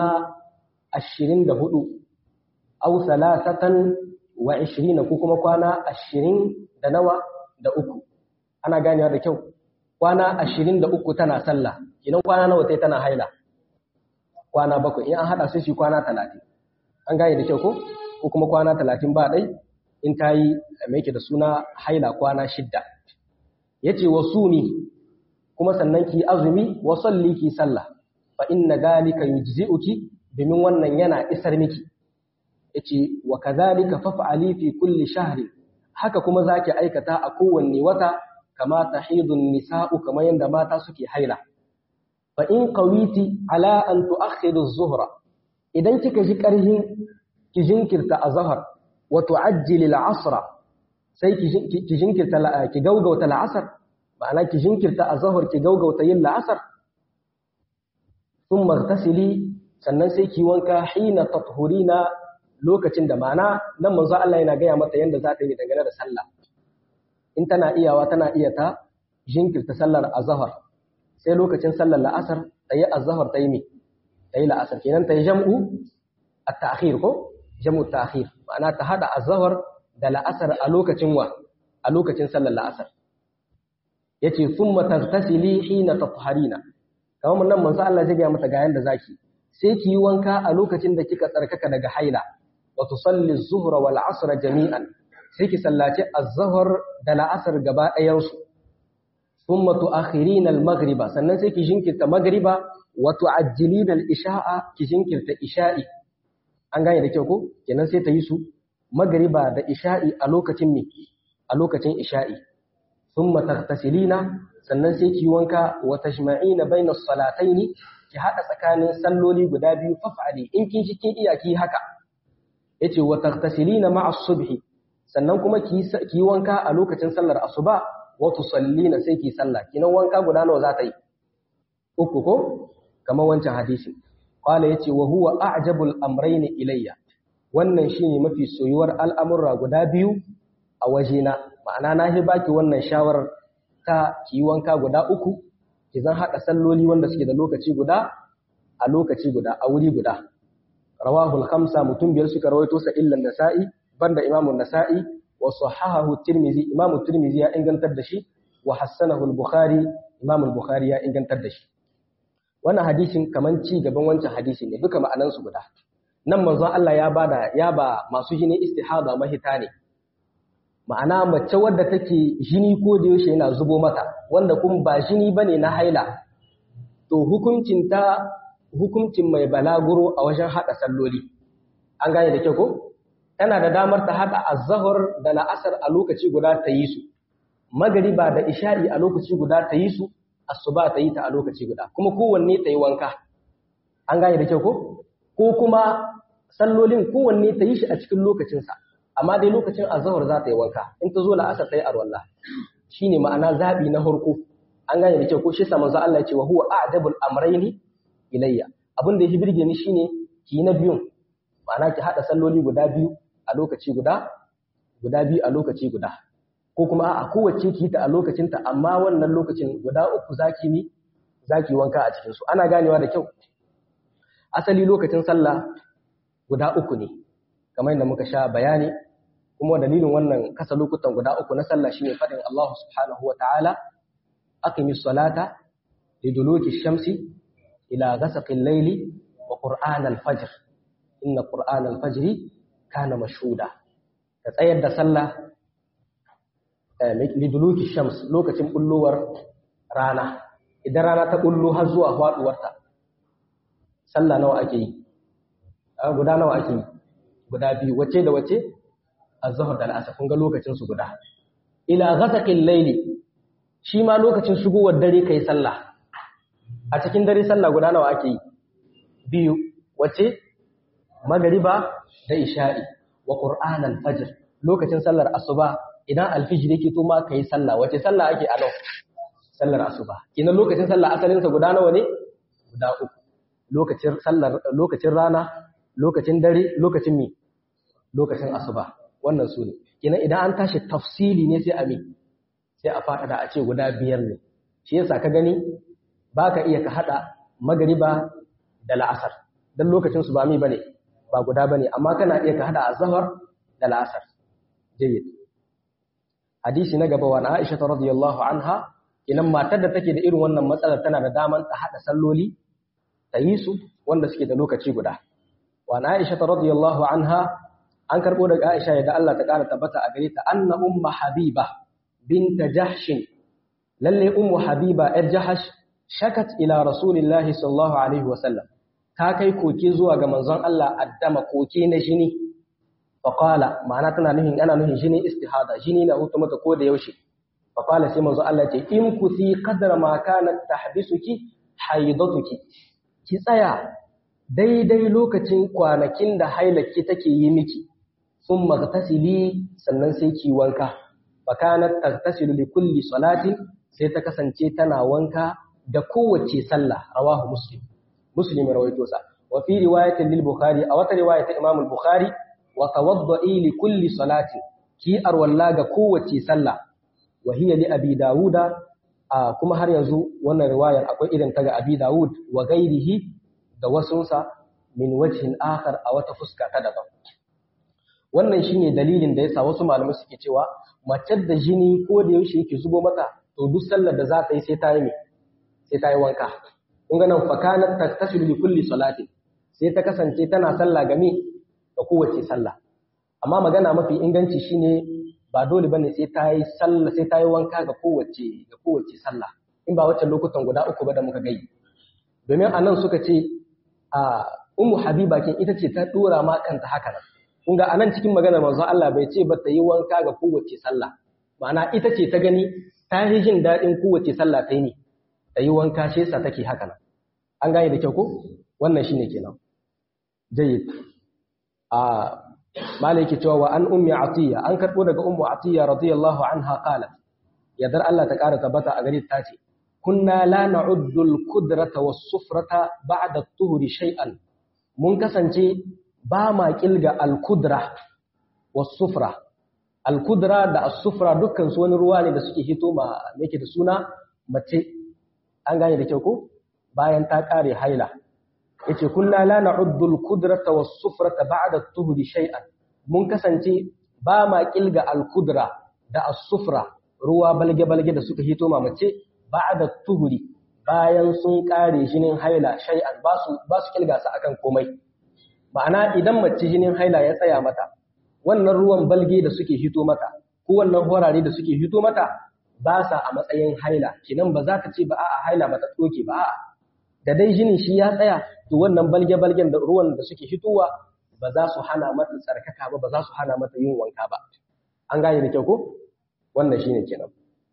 24 aw salasatan wa 20 ko kuma kwana 20 da nawa da uku ana ganewa da kyau kwana 23 tana sallah idan kwana nawa tai tana haila kwana bakwai in an hada su shi kwana 30 an gane da kyau ko ko kuma kwana 30 ba dai in ta yi mai da suna haila kwana shidda yace wasumi kuma sannan ki azumi wa salli ki sallah fa inna dalika yujzi'uki domin wannan yana isar miki yace wa kadhalika faf'ali fi kulli shahri haka kuma zaki aikata a kowanne wata kama tahidun nisa'u kamar yanda mata suke haila fa in qawiti ala an tu'akhiru az-zuhra idan kika ji karhin ki jinkirta azhar wa tu'ajjili al-'asra sai ki jinkirta ki gaugauta al-'asr ma'ana ki jinkirta azhar ki gaugauta yin al-'asr thumma ightasili sannan sai ki wanka hina tathurina lokacin da ma'ana nan manzo Allah yana gaya mata yanda za ta yi dangane da sallah in tana iyawa tana iya ta jinkirta sallar azhar sai lokacin sallar la'asar ta yi azhar ta yi me ta yi la'asar kenan ta yi jam'u at-ta'khir ko jam'u ta'khir ma'ana ta hada azhar da la'asar a lokacin wa a lokacin sallar la'asar yace thumma taghtasili hina tatharina kamar nan manzo Allah zai gaya mata ga yanda zaki sai ki yi wanka a lokacin da kika tsarkaka daga haila wa tusalli az-zuhra wal 'asra jami'an sai ki sallaci az-zuhr da la'asar gaba ɗayan su thumma tu'akhirina al-maghriba sannan sai ki jinkirta maghriba wa tu'ajjilina al-isha'a ki jinkirta isha'i an gane da kyau ko kenan sai ta yi su maghriba da isha'i a lokacin me a lokacin isha'i thumma taghtasilina sannan sai ki wanka wa tashma'ina bayna as-salataini ki hada tsakanin salloli guda biyu faf'ali in kin shi kin iya ki haka yace wa taghtasilina ma'a as-subhi sannan kuma ki ki wanka a lokacin sallar asuba wa tusallina sai ki sallah kinan wanka guda nawa za ta yi uku ko kamar wancan hadisi qala yace wa huwa a'jabul amrayn ilayya wannan shine mafi soyuwar al'amurra guda biyu a wajena ma'ana na hi baki wannan shawarar ta ki wanka guda uku ki zan haɗa salloli wanda suke da lokaci guda a lokaci guda a wuri guda rawahul khamsa mutum biyar suka rawaito sa illan nasa'i banda imamu nasa'i wa sahahahu tirmizi imamu tirmizi ya ingantar da shi wa hassanahu al-bukhari imamu al-bukhari ya ingantar da shi wannan hadisin kaman ci gaban wancan hadisi ne duka ma'anan su guda nan manzon Allah ya bada ya ba masu jini istihada mahita ne ma'ana mace wadda take jini ko da yaushe yana zubo mata wanda kuma ba jini bane na haila to hukuncin ta hukuncin mai balaguro a wajen hada salloli an gane da kyau ko tana da damar ta hada azhar da la'asar a lokaci guda ta yi su magariba da isha'i a lokaci guda ta yi su asuba ta yi ta a lokaci guda kuma kowanne ta yi wanka an gane da kyau ko ko kuma sallolin kowanne ta yi shi a cikin lokacinsa amma dai lokacin azhar za ta yi wanka in ta zo la'asar ta yi arwallah shine ma'ana zabi na harko an gane da kyau ko shi sa manzo Allah ya ce wa huwa a'dabul amrayni ilayya abin da ya birge ni shine ki na biyun ma'ana ki hada salloli guda biyu a lokaci guda guda biyu a lokaci guda ko kuma a kowace ki ta a lokacin ta amma wannan lokacin guda uku zaki ni zaki wanka a cikin su ana ganewa da kyau asali lokacin sallah guda uku ne kamar yadda muka sha bayani kuma dalilin wannan kasa lokutan guda uku na sallah shine fadin Allah subhanahu wataala aqimis salata liduluki shamsi ila ghasaqil layli wa qur'an al-fajr inna qur'an al-fajr kana mashhuda ka tsayar da sallah liduluki shams lokacin bullowar rana idan rana ta bullo har zuwa faduwarta sallah nawa ake yi guda nawa ake yi guda biyu wace da wace az-zuhr da al-asr kun ga lokacin su guda ila ghasaqil layli shi ma lokacin shigowar dare kai sallah a cikin dare sallah guda nawa ake yi biyu wace magariba da isha'i wa qur'an al-fajr lokacin sallar asuba idan alfijir yake to ma kai sallah wace sallah ake a sallar asuba kina lokacin sallah asalin sa guda nawa ne guda uku lokacin sallar lokacin rana lokacin dare lokacin mi lokacin asuba wannan su ne kina idan an tashi tafsili ne sai a mi sai a fada da a ce guda biyar ne shi yasa ka gani baka iya ka hada magariba da la'asar dan lokacin su ba mi bane ba guda bane amma kana iya ka hada azhar da la'asar jayyid hadisi na gaba wa Aisha radiyallahu anha idan matar da take da irin wannan matsalar tana da daman ta hada salloli ta yi su wanda suke da lokaci guda wa Aisha radiyallahu anha an karbo daga Aisha da Allah ta kara tabbata a gare ta anna umma habiba bint jahsh lalle ummu habiba yar jahash shakat ila rasulillahi sallallahu alaihi wasallam ta kai koke zuwa ga manzon Allah addama koke na jini faqala ma'ana tana nuhin ana nuhin jini istihada jini na hutu mata ko da yaushe faqala sai manzon Allah ce in kusi qadra ma kanat tahbisuki haidatuki ki tsaya daidai lokacin kwanakin da hailaki take yi miki sun magtasili sannan sai ki wanka fakanat tagtasilu li kulli salatin sai ta kasance tana wanka da kowace sallah rawahu muslim muslim rawaito sa wa fi riwayatin lil bukhari a wata riwaya ta imam al bukhari wa tawadda'i li kulli salatin ki arwalla ga kowace sallah wa hiya li abi dauda kuma har yanzu wannan riwayar akwai irin ta ga abi daud wa ghairihi da wasunsa min wajhin akhar a wata fuska ta daban wannan shine dalilin da yasa wasu malamai suke cewa mace da jini ko da yaushe yake zubo mata to duk sallar da za ta yi sai ta yi me sai ta yi wanka kun ga nan fakanat taktasilu li kulli salati sai ta kasance tana sallah game da kowace sallah amma magana mafi inganci shine ba dole bane sai ta yi sallah sai ta yi wanka ga kowace ga kowace sallah in ba wacce lokutan guda uku ba da muka gai domin anan suka ce a ummu habiba kin ita ce ta dora ma kanta haka nan kun ga anan cikin maganar manzo Allah bai ce ba ta yi wanka ga kowace sallah ma'ana ita ce ta gani ta yi jin daɗin kowace sallah ta yi ne ta yi wanka shi yasa take haka nan an gane da kyau ko wannan shine kenan jayyid a malai yake cewa wa an ummi atiya an karbo daga ummu atiya radiyallahu anha qalat yadar Allah ta kara tabbata a gare ta ce kunna la na'uddu al-qudrata was-sufrata ba'da at-tuhri shay'an mun kasance ba ma kilga al-qudra was-sufra al-qudra da as-sufra dukkan su wani ruwa ne da suke hito ma yake da suna mace an gane da kyau ko bayan ta kare haila yace kunna la na'uddu al-qudrata was-sufrata ba'da at-tuhri shay'an mun kasance ba ma kilga al-qudra da as-sufra ruwa balge balge da suka hito ma mace ba'da tuhuri bayan sun kare jinin haila shay'an ba su ba su kilga su akan komai ma'ana idan mace jinin haila ya tsaya mata wannan ruwan balge da suke hito mata ko wannan horare da suke hito mata ba sa a matsayin haila kinan ba za ka ce ba a'a haila ba ta tsoke ba a'a da dai jinin shi ya tsaya to wannan balge balgen da ruwan da suke hitowa ba za su hana mata tsarkaka ba ba za su hana mata yin wanka ba an gane da kyau ko wannan shine kenan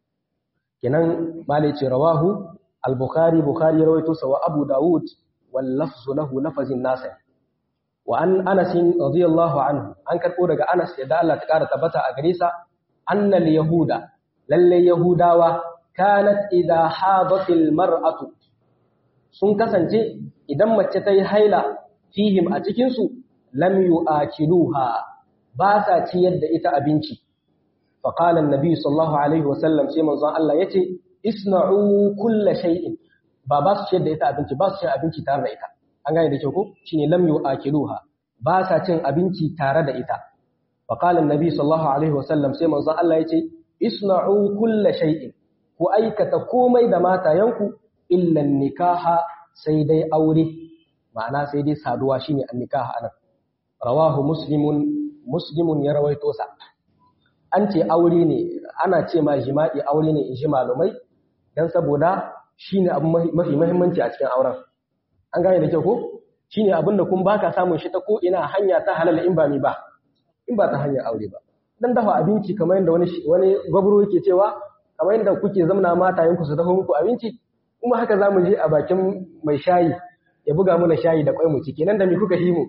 kenan malai ce rawahu al-bukhari bukhari ya rawaito sa wa abu daud wal lafzu lahu lafazin nasa wa an anas radiyallahu anhu an karbo daga anas yadda Allah ta kara tabbata a gare sa annal yahuda lalle yahudawa kanat idha hadatil mar'atu sun kasance idan mace ta yi haila fihim a cikin su lam yu'akiluha ba sa ciyar da ita abinci فقال النبي صلى الله عليه وسلم sai manzon Allah yace isna'u kull shay'in ba ba su ciyar da ita abinci ba su cin abinci tare da ita an gane da kyau ko shine lam yu'akiluha ba sa cin abinci tare da ita faqala annabi sallallahu alaihi wasallam sai manzon Allah yace isna'u kull shay'in ku aikata komai da matayanku illa nikaha sai dai aure ma'ana sai dai saduwa shine annikaha anan rawahu muslimun muslimun ya rawaito sa an ce aure ne ana ce ma jima'i aure ne in ji malumai don saboda shi ne abu mafi mahimmanci a cikin auren an gane da kyau ko shi ne abin da kun baka samun shi ta ko ina hanya ta halal in ba mi ba in ba ta hanyar aure ba dan dafa abinci kamar yadda wani wani gwabro yake cewa kamar yadda kuke zamna matayen ku su dafa muku abinci kuma haka zamu je a bakin mai shayi ya buga mana shayi da kwai mu ciki nan da mi kuka shi mu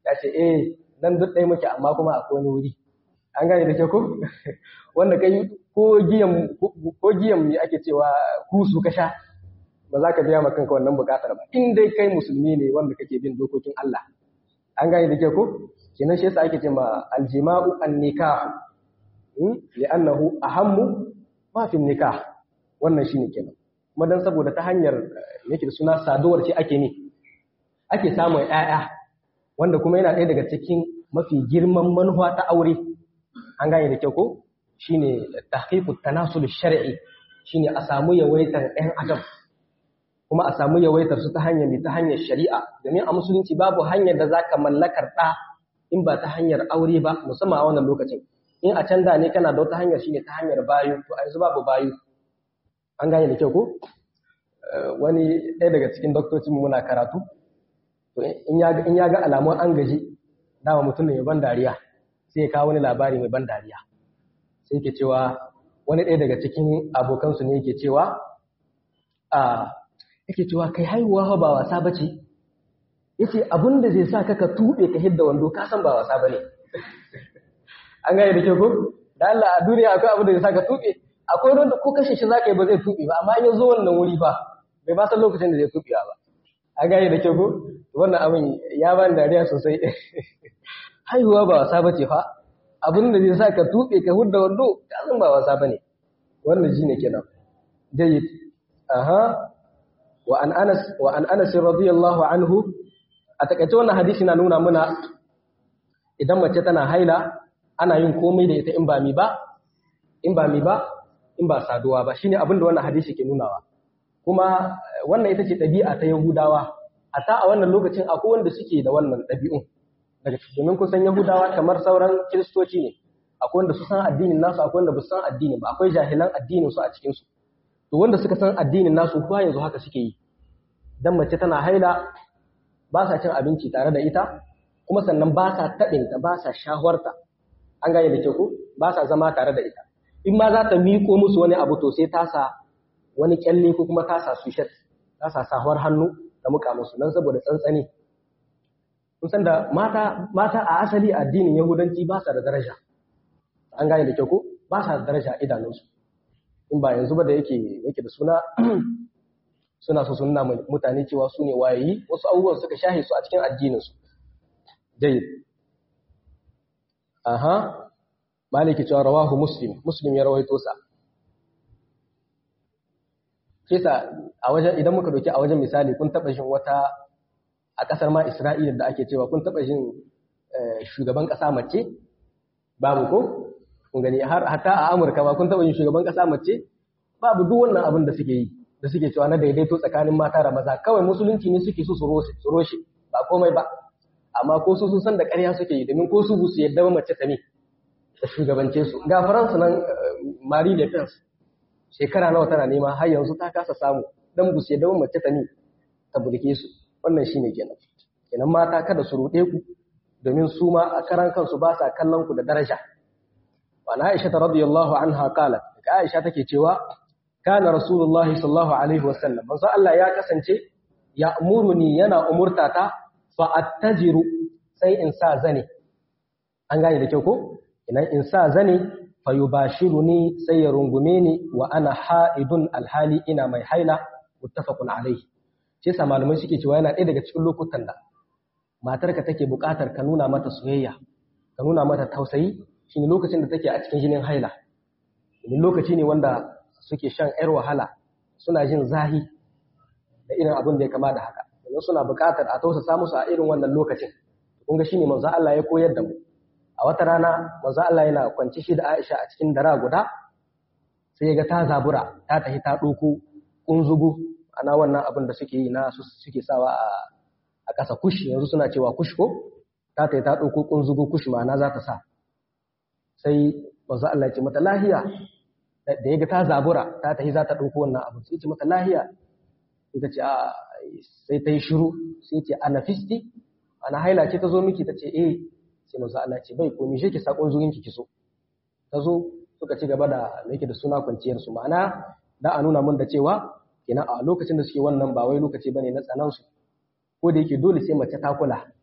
ya ce eh dan duk ɗaya muke amma kuma akwai wani wuri an gane da ke ko wanda kai ko giyan ko giyan me ake cewa kusu ka sha ba za ka biya ma kanka wannan bukatar ba in dai kai musulmi ne wanda kake bin dokokin Allah an gane da ke ko kenan shi yasa ake ce ma aljima'u an-nikah li'annahu ahammu ma fi nikah wannan shine kenan kuma dan saboda ta hanyar yake da suna saduwar ce ake ne ake samun ƴaƴa wanda kuma yana ɗaya daga cikin mafi girman manufa ta aure an gane da kyau ko shine tahqiqut tanasul shar'i shine a samu yawaitar ɗan adam kuma a samu yawaitar su ta hanyar ta hanyar shari'a domin a musulunci babu hanyar da zaka mallakar ɗa in ba ta hanyar aure ba musamman a wannan lokacin in a can da ne kana da wata hanyar shine ta hanyar bayu to a yanzu babu bayu an gane da kyau ko wani ɗaya daga cikin doktocin muna karatu to in ya ga alamun an gaji dama mutum ne mai ban dariya sai ya kawo wani labari mai ban dariya sai yake cewa wani ɗaya daga cikin abokansu ne yake cewa a yake cewa kai haihuwa ba wasa bace yace abin da zai sa ka ka tuɓe ka hidda wando ka san ba wasa bane an gane da ke ko da Allah a duniya akwai abin da zai sa ka tuɓe akwai wanda ko kashe shi zaka yi ba zai tuɓe ba amma in ya zo wannan wuri ba bai ba san lokacin da zai tuɓe ba an gane da ke ko wannan abin ya bani dariya sosai haihuwa ba wasa bace fa abin da zai sa ka tuɓe ka hudda wando ka san ba wasa bane wannan shine kenan jayyid aha wa an anas wa an anas radiyallahu anhu a takaice wannan hadisi na nuna muna idan mace tana haila ana yin komai da ita in ba mi ba in ba mi ba in ba saduwa ba shine abin da wannan hadisi ke nunawa kuma wannan ita ce ɗabi'a ta Yahudawa a ta a wannan lokacin akwai wanda suke da wannan ɗabi'un daga domin kusan Yahudawa kamar sauran Kiristoci ne akwai wanda su san addinin nasu akwai wanda ba su san addini ba akwai jahilan addinin su a cikin su to wanda suka san addinin nasu kuwa yanzu haka suke yi dan mace tana haila ba sa cin abinci tare da ita kuma sannan ba sa taɓinta ba sa shaharta an gane da ke ku ba sa zama tare da ita in ma za ta miko musu wani abu to sai ta sa wani kyalle ko kuma ta sa sushet ta sa sahuwar hannu da muka musu nan saboda tsantsani kun san da mata mata a asali addinin yahudanci ba sa da daraja an gane da ke ku ba sa da daraja a idanunsu in ba yanzu ba da yake yake da suna suna so suna mutane cewa su ne wayayi wasu abubuwan suka shahe su a cikin addininsu jayyid aha maliki cewa rawahu muslim muslim ya rawaito sa kisa a wajen idan muka doki a wajen misali kun taba shin wata a kasar ma Isra'ila da ake cewa kun taba shin shugaban kasa mace babu ko kun gani har hatta a Amurka ba kun taba yin shugaban kasa mace babu duk wannan abin da suke yi da suke cewa na daidaito tsakanin mata da maza kawai musulunci ne suke so su roshe ba komai ba amma ko su sun san da ƙarya suke yi domin ko su bu su yadda ba mace ta ne da shugabance su ga faransa nan marie le pen shekara nawa tana nema har yanzu ta kasa samu dan bu su yadda ba mace ta ne ta burke su wannan shine kenan kenan mata kada su ruɗe ku domin su ma a karan kansu ba sa kallon ku da daraja wa na aisha radiyallahu anha qalat ka aisha take cewa kana rasulullahi sallallahu alaihi wasallam manzo Allah ya kasance ya umuruni yana umurtata fa attajiru sai in sa zane an gane da kyau ko idan in sa zane fa yubashiruni sai ya rungume ni wa ana haidun alhali ina mai haila muttafaqun alaihi shi yasa malamai suke cewa yana ɗaya daga cikin lokutan da matarka take buƙatar ka nuna mata soyayya ka nuna mata tausayi shine lokacin da take a cikin jinin haila domin lokaci ne wanda suke shan ‘yar wahala suna jin zahi da irin abin da ya kama da haka yanzu suna buƙatar a tausasa musu a irin wannan lokacin kun ga shine manzo Allah ya koyar da mu a wata rana manzo Allah yana kwanci shi da Aisha a cikin dara guda sai ya ga ta zabura ta tafi ta ɗauko kunzugu ana wannan abin da suke yi na suke sawa a a ƙasa kush yanzu suna cewa kush ko ta tafi ta ɗauko kunzugu kush ma'ana za ta sa sai manzo Allah ya ce mata lahiya da ya ga ta zabura ta tafi za ta ɗauko wannan abu sai ce mata lahiya ita ce a sai ta yi shiru sai ce ana fisti ana haila ce ta zo miki ta ce eh sai manzo Allah ce bai komi shi ki sakon zurin ki kiso ta zo suka ci gaba da yake da suna kwanciyar su ma'ana da a nuna mun da cewa kenan a lokacin da suke wannan ba wai lokaci bane na tsanan su ko da yake dole sai mace ta kula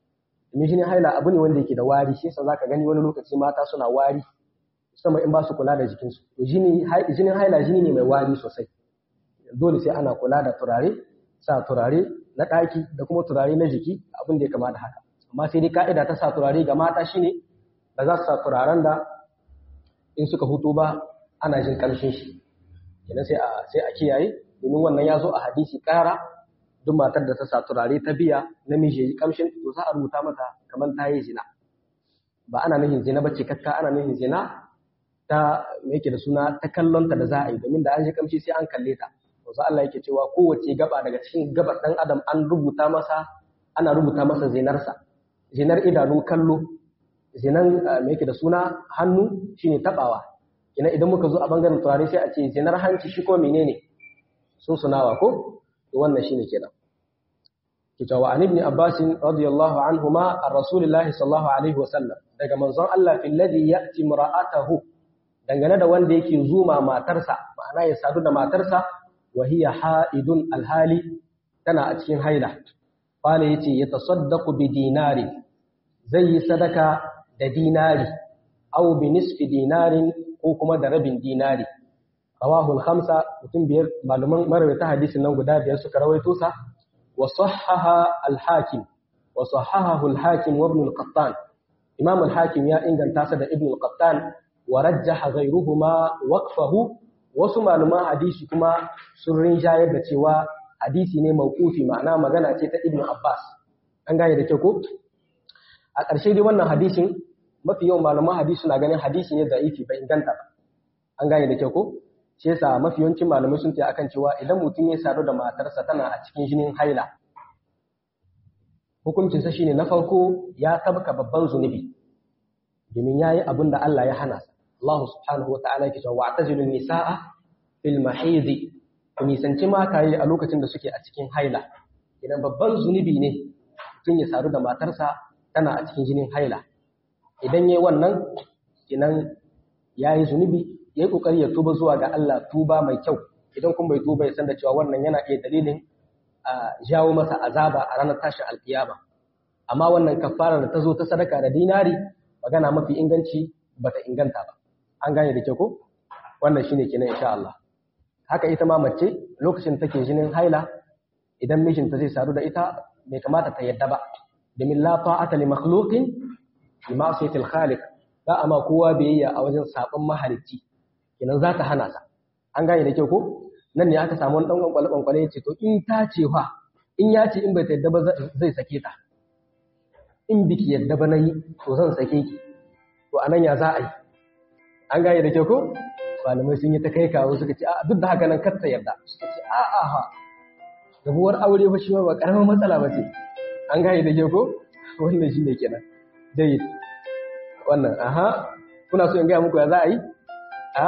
domin jinin haila abu ne wanda yake da wari shi yasa zaka gani wani lokaci mata suna wari musamman in ba su kula da jikinsu to jinin haila jini ne mai wari sosai dole sai ana kula da turare sa turare na ɗaki da kuma turare na jiki abin da ya kama da haka amma sai dai ka'ida ta sa turare ga mata shine ba za su sa turaren da in suka hutu ba ana jin ƙarshen shi kenan sai a sai a kiyaye domin wannan ya zo a hadisi ƙara duk matar da ta sa turare ta biya namiji ya yi ƙamshin to za a rubuta mata kamar ta yi zina ba ana nufin zina ba ce kakka ana nufin zina ta me yake da suna ta kallonta da za a yi domin da an ji ƙamshi sai an kalle ta wasu Allah yake cewa kowace gaba daga cikin gabar ɗan adam an rubuta masa ana rubuta masa zinarsa zinar idanun kallo zinan me yake da suna hannu shine tabawa ina idan muka zo a bangaren turare sai a ce zinar hanci shi ko menene sun sunawa ko to wannan shine kenan kita wa ibn abbas radiyallahu anhuma ar rasulillahi sallallahu alaihi wasallam daga manzon Allah fil ladhi ya'ti imra'atahu dangane da wanda yake zuma matarsa ma'ana ya sadu da matarsa wa hiya ha'idun alhali tana a cikin haila qala yace yatasaddaqu bi dinari zai yi sadaka da dinari aw bi nisfi dinarin ko kuma da rabin dinari rawahu al-khamsa mutum biyar malaman marawata hadisin nan guda biyar suka rawaito sa wa sahhaha al-hakim wa sahhahahu al-hakim wa ibn al-qattan imam al-hakim ya inganta sa da ibn al-qattan wa rajjaha ghayruhuma waqfahu wasu malaman hadisi kuma sun rinjayar da cewa hadisi ne mawqufi ma'ana magana ce ta ibn abbas an gane da kyau ko a ƙarshe dai wannan hadisin mafi yawan malaman hadisi na ganin hadisi ne da'ifi bai inganta ba an gane da kyau ko shi yasa mafi yawancin malamai sun tayi akan cewa idan mutum ya sadu da matarsa tana a cikin jinin haila hukuncin sa shine na farko ya tabka babban zunubi domin yayi abin da Allah ya hana sa Allah subhanahu wa ta'ala yake cewa wa'tazilu nisaa fil mahid ku nisanci mataye a lokacin da suke a cikin haila idan babban zunubi ne mutum ya sadu da matarsa tana a cikin jinin haila idan yayi wannan kinan yayi zunubi yayi kokari ya tuba zuwa ga Allah tuba mai kyau idan kun bai tuba ya san da cewa wannan yana iya dalilin a jawo masa azaba a ranar tashin alkiyama amma wannan kafara da ta zo ta sadaka da dinari magana mafi inganci bata inganta ba an gane da kyau ko wannan shine kenan insha Allah haka ita ma mace lokacin take jinin haila idan mijinta zai sadu da ita bai kamata ta yadda ba domin la ta'ata li makhluqin bi ma'siyati al-khaliq ba amma kowa biyayya a wajen sabon mahalicci kenan za ta hana sa an gane da kyau ko nan ne aka samu wani dan kwankwale kwankwale ya ce to in ta ce fa in ya ce in bai ta yadda ba zai sake ta in biki yadda ba nayi to zan sake ki to anan ya za a yi an gane da kyau ko malamai sun yi ta kai kawo suka ce a duk da haka nan kar ta yarda suka ce a a ha rabuwar aure fa shi ba karamin matsala ba ce an gane da kyau ko wannan shine kenan jayyid wannan aha kuna so in gaya muku ya za a yi a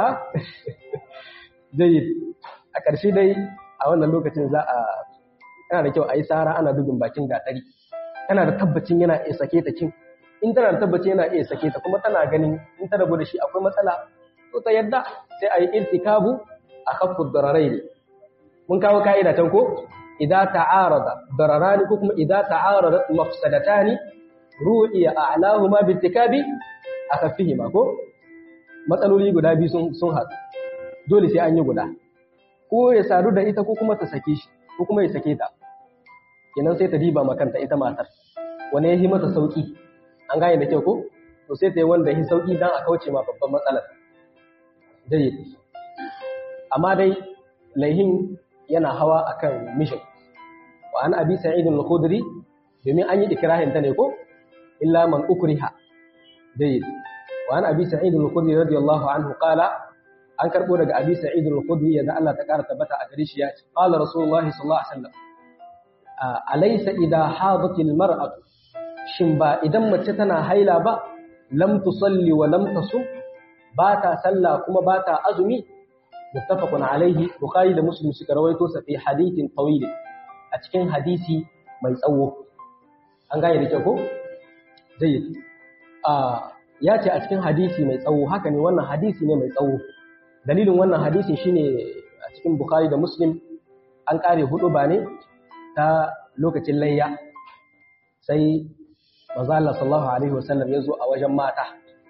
jayyid a ƙarshe dai a wannan lokacin za a yana da kyau a yi tsara ana dubin bakin gatari tana da tabbacin yana iya sake ta kin in tana da tabbacin yana iya sake ta kuma tana ganin in ta rabu da shi akwai matsala to ta yadda sai a yi irtikabu a kafin dararai ne mun kawo ka'ida can ko idan ta'arada dararani ko kuma idan ta'arada mafsadatani ru'iya a'lahuma bitikabi akaffihima ko matsaloli guda biyu sun sun haɗu dole sai an yi guda ko ya sadu da ita ko kuma ta sake shi ko kuma ya sake ta kenan sai ta diba makanta ita matar wani ya yi mata sauki an gane da kyau ko to sai ta yi wanda ya sauki dan a kauce ma babban matsalar dai amma dai laihin yana hawa akan mishin wa an abi sa'id al-khudri domin an yi ikrahin ta ne ko illa man ukriha dai wa an abi sa'id al-khudri radiyallahu anhu qala an karbo daga abi sa'id al-khudri yadda Allah ta kara tabbata a gare shi ya ce qala rasulullah sallallahu alaihi wasallam alaysa idha hadat al-mar'atu shin ba idan mace tana haila ba lam tusalli wa lam tasum ba ta sallah kuma ba ta azumi muttafaqun alaihi bukhari da muslim suka rawaito sa fi hadithin tawil a cikin hadisi mai tsawo an gane da kyau ko jayyid a ya ce a cikin hadisi mai tsawo haka ne wannan hadisi ne mai tsawo dalilin wannan hadisi shine a cikin bukhari da muslim an kare hudu ba ne ta lokacin layya sai manzo Allah sallallahu alaihi wasallam ya zo a wajen mata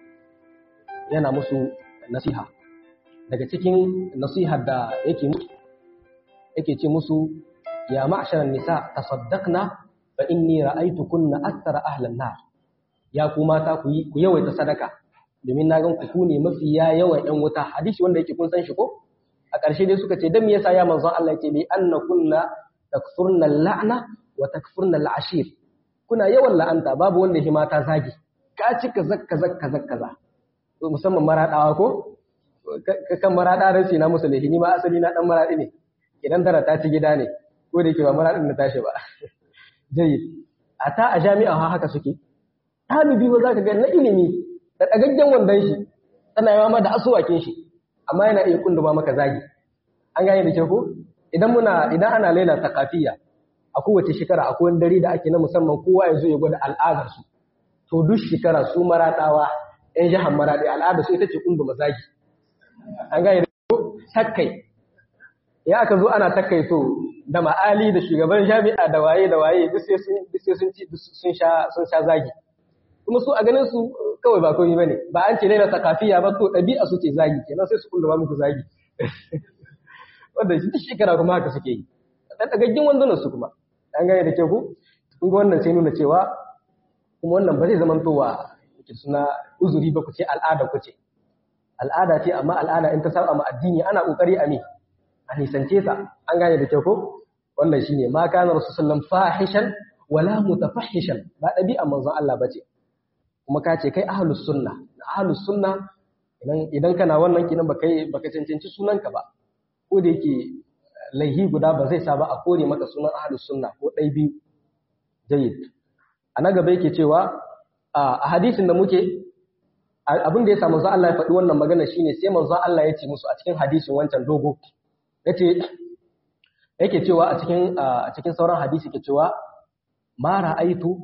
yana musu nasiha daga cikin nasihar da yake yake ce musu ya ma'sharan nisa tasaddaqna fa inni ra'aytukunna akthara ahlan nar ya ku mata ku yi ku yawaita sadaka domin na gan ku ne mafi ya yawan yan wuta hadisi wanda yake kun san shi ko a ƙarshe dai suka ce dan me yasa ya manzon Allah yake li annakunna takfurna la'na wa takfurna al'ashir kuna yawan la'anta babu wanda shi mata zagi ka ci kaza kaza kaza kaza musamman maradawa ko kan marada rashi na musu laifi ni ma asali na dan maradi ne idan tara ta ci gida ne ko da yake ba maradin da tashi ba jayyid a ta a jami'a haka suke ɗalibi ba za ka ga na ilimi da ɗagaggen wandon shi tana yawa ma da asuwakin shi amma yana iya kunduma maka zagi an gane da ke ko idan muna idan ana laila takafiya a kowace shekara akwai wani dare da ake na musamman kowa ya zo ya gwada al'adar su to duk shekara su maraɗawa yan jihar maraɗi al'adar su ita ce kunduma zagi an gane da ko takkai ya aka zo ana takkai to da ma'ali da shugaban jami'a da waye da waye duk sai sun ci sun sha sun sha zagi kuma su a ganin su kawai ba komai bane ba an ce laila sakafiya ba to ɗabi'a su ce zagi kenan sai su kulluma muku zagi wanda shi duk shekara kuma haka suke yi dan dagaggin wandunan su kuma an gane da ke ku kun ga wannan sai nuna cewa kuma wannan ba zai zama towa yake suna uzuri ba ku ce al'ada ku ce al'ada ce amma al'ada in ta saba ma addini ana kokari a me a nisance ta an gane da ke ku wannan shine ma kana rasulullah fahishan wala mutafahishan ba ɗabi'a manzon Allah bace kuma ka ce kai ahlus sunna ahlus sunna idan idan kana wannan kinan baka baka cancanci sunanka ba ko da yake laihi guda ba zai sa ba a kore maka sunan ahlus sunna ko dai biyu jayyid a na gaba yake cewa a hadisin da muke abin da ya samu za Allah ya faɗi wannan magana shine sai manzo Allah ya ce musu a cikin hadisin wancan dogo yace yake cewa a cikin a cikin sauran hadisi ke cewa ma ra'aitu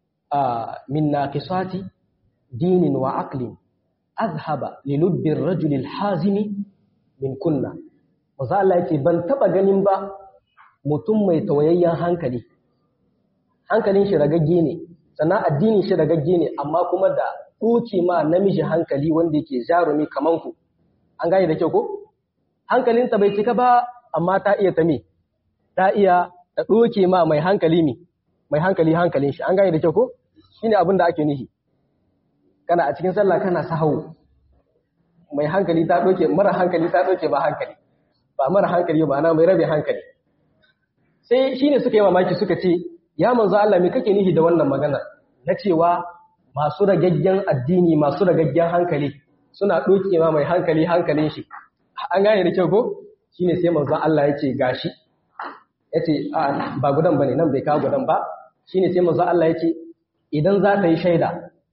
min naqisati dinin wa aqlin azhaba li lubbi ar-rajuli al-hazimi min kunna manzo Allah yake ban taba ganin ba mutum mai tawayayyen hankali hankalin shi ragagge ne sannan addinin shi ragagge ne amma kuma da ɗoke ma namiji hankali wanda yake jarumi kaman ku an gane da kyau ko hankalinta bai cika ba amma ta iya ta me ta iya ta ɗoke ma mai hankali mi mai hankali hankalin shi an gane da kyau ko shine abin da ake nihi kana a cikin sallah kana sahawu mai hankali ta ɗoke mara hankali ta ɗoke ba hankali ba mara hankali ba na mai rabe hankali sai shine suka yi mamaki suka ce ya manzo Allah me kake nihi da wannan magana na cewa masu ragaggen addini masu ragaggen hankali suna ɗoke ma mai hankali hankalin shi an gane da kyau ko shine sai manzo Allah ya ce gashi ya ce ba gudan ba ne nan bai kawo gudan ba shine sai manzo Allah ya ce idan za ta yi shaida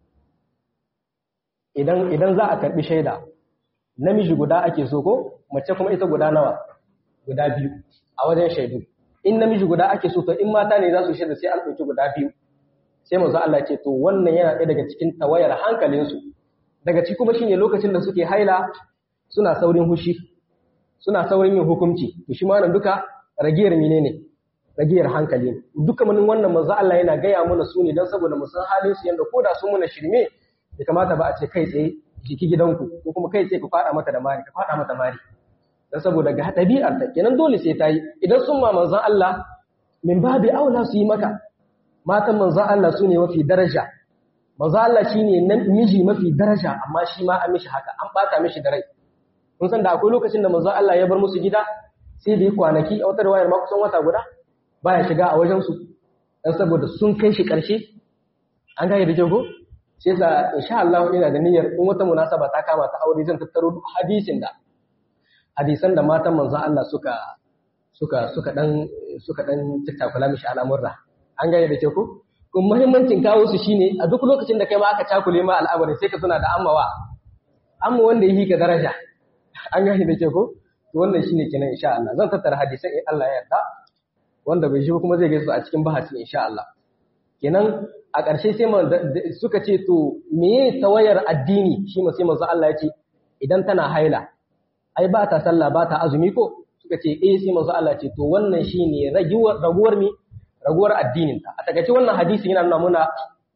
idan idan za a karbi shaida namiji guda ake so ko mace kuma ita guda nawa guda biyu a wajen shaidu in namiji guda ake so to in mata ne za su shaida sai an ɗauki guda biyu sai manzo Allah ce to wannan yana ɗaya daga cikin tawayar hankalinsu daga ciki kuma shine lokacin da suke haila suna saurin hushi suna saurin yin hukunci to shi ma nan duka ragiyar menene ragiyar hankali ne duka mun wannan manzo Allah yana gaya mana su ne dan saboda mu san halin su yanda koda sun muna shirme bai kamata ba a ce kai tsaye jiki gidanku ko kuma kai tsaye ku fada mata da mari ka fada mata mari dan saboda ga ɗabi'ar ta kenan dole sai ta yi idan sun ma manzon Allah min babi aula su yi maka matan manzon Allah su ne mafi daraja manzon Allah shine nan miji mafi daraja amma shi ma an mishi haka an bata mishi da rai kun san da akwai lokacin da manzon Allah ya bar musu gida sai da yi kwanaki a wata riwayar ma kusan wata guda baya shiga a wajen su dan saboda sun kai shi karshe an gane da jago sai sa insha Allah ina da niyyar in wata munasaba ta kama ta aure zan tattaro hadisin da hadisan da matan manzon Allah suka suka suka dan suka dan tattakula mishi al'amurra an gane da ke ko kuma muhimmancin kawo su shine a duk lokacin da kai ma aka cakule ma al'amari sai ka tuna da ammawa amma wanda yi ka daraja an gane da ke ko to wannan shine kenan insha Allah zan tattara hadisan in Allah ya yarda wanda bai shi kuma zai gaisu a cikin bahasi insha Allah kenan a ƙarshe sai suka ce to meye tawayar addini shi ma sai manzo Allah ya ce idan tana haila ai ba ta sallah ba ta azumi ko suka ce eh sai manzo Allah ce to wannan shine raguwar raguwar mi raguwar addinin ta a takaice wannan hadisi yana nuna muna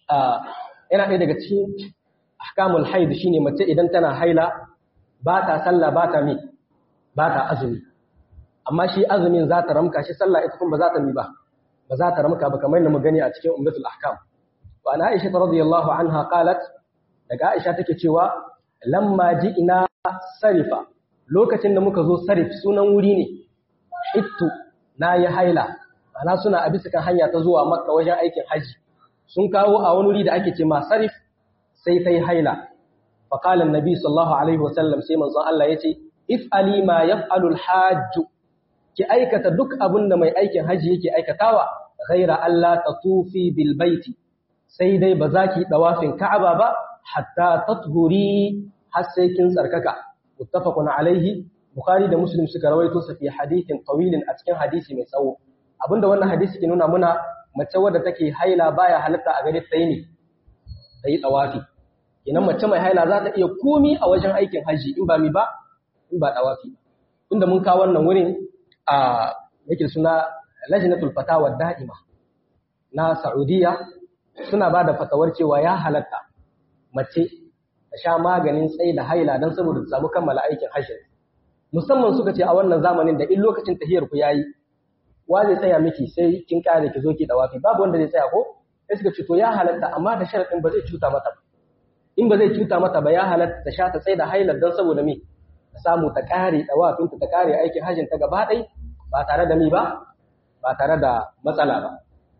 yana ɗaya daga cikin ahkamul haid shine mace idan tana haila ba ta sallah ba ta mi ba ta azumi amma shi azumin za ta ramka shi sallah ita kuma ba za ta mi ba ba za ta ramka ba kamar yadda mu gani a cikin ummatul ahkam wa ana aisha radiyallahu anha qalat daga aisha take cewa lamma ina sarifa lokacin da muka zo sarif sunan wuri ne ittu na yi haila ana suna a bisa kan hanya ta zuwa makka wajen aikin haji sun kawo a wani wuri da ake ce ma sarif sai ta yi haila faƙalan nabi sallallahu alaihi wasallam sai manzon Allah ya ce if alima yaf'alul hajju ki aikata duk abin da mai aikin haji yake aikatawa ghaira Allah tatufi bil baiti sai dai ba za ki dawafin Ka'aba ba hatta tathuri har sai kin tsarkaka muttafaqun alaihi bukhari da muslim suka rawaito sa fi hadithin tawilin a cikin hadisi mai tsawo abinda wannan hadisi ke nuna muna mace wadda take haila baya halatta a gare ta ne ta yi dawafi kenan mace mai haila za ta iya komi a wajen aikin haji in ba mi ba in ba dawafi inda mun kawo wannan wurin a yake suna lajnatul fatawa da'ima na Saudiya suna ba da fatawar cewa ya halatta mace ta sha maganin tsaye da haila don saboda ta samu kammala aikin hajji musamman suka ce a wannan zamanin da in lokacin tahiyar ku yayi wa zai tsaya miki sai kin kare ki zo ki dawafi babu wanda zai tsaya ko sai suka ce to ya halatta amma da sharadin ba zai cuta mata ba in ba zai cuta mata ba ya halatta ta sha ta tsaye da hailar don saboda me ta samu ta kare dawafin ta kare aikin hajjin ta gaba ɗaya ba tare da mi ba ba tare da matsala ba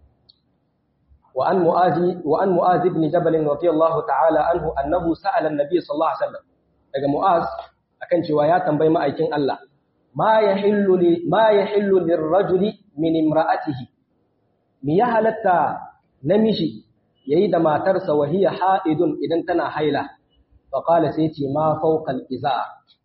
وعن معاذ وعن معاذ بن جبل رضي الله تعالى عنه انه سال النبي صلى الله عليه وسلم daga mu'az akan cewa ya tambayi ma'aikin Allah ma yahillu li ma yahillu lirrajuli min imra'atihi mi ya halatta namiji yayi da matarsa wa hiya ha'idun idan tana haila fa qala sai ce ma fawqa al-iza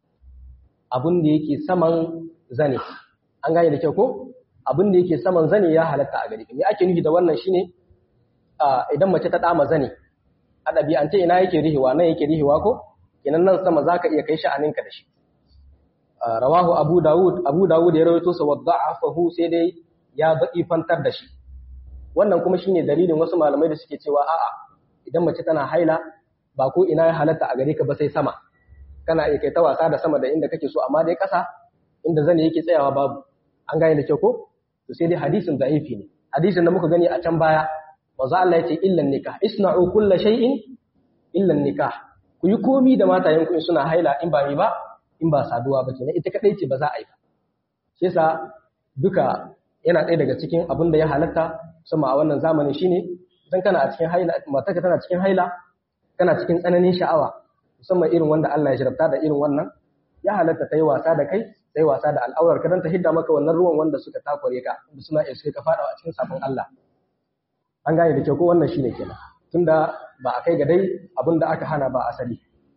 abun da yake saman zane an gane da kyau ko abun da yake saman zane ya halatta a gare me ake nufi da wannan shine idan mace ta dama zane a ɗabi'ance ina yake rihewa nan yake rihewa ko kenan nan sama zaka iya kai sha'aninka da shi rawahu abu dawud abu dawud ya rawaito sa wada'afahu sai dai ya fantar da shi wannan kuma shine dalilin wasu malamai da suke cewa a'a idan mace tana haila ba ko ina ya halatta a gare ka ba sai sama kana iya kai ta wasa da sama da inda kake so amma dai ƙasa inda zane yake tsayawa babu an gane da kyau ko to sai dai hadisin da'ifi ne hadisin da muka gani a can baya manzo Allah yace illan nikah isna'u kulla shay'in illan nikah ku yi komi da matayen ku suna haila in ba mi ba in ba saduwa ba kenan ita kadai ce ba za a yi ba shi yasa duka yana ɗaya daga cikin abin da ya halatta sama a wannan zamanin shine idan kana a cikin haila matarka tana cikin haila kana cikin tsananin sha'awa musamman irin wanda Allah ya jarabta da irin wannan ya halatta ta yi wasa da kai ta yi wasa da al'aurar ka don ta hidda maka wannan ruwan wanda suka takure ka da suna iya suka fada a cikin sabon Allah an gane da kyau ko wannan shine kenan tunda ba a kai ga dai abin da aka hana ba asali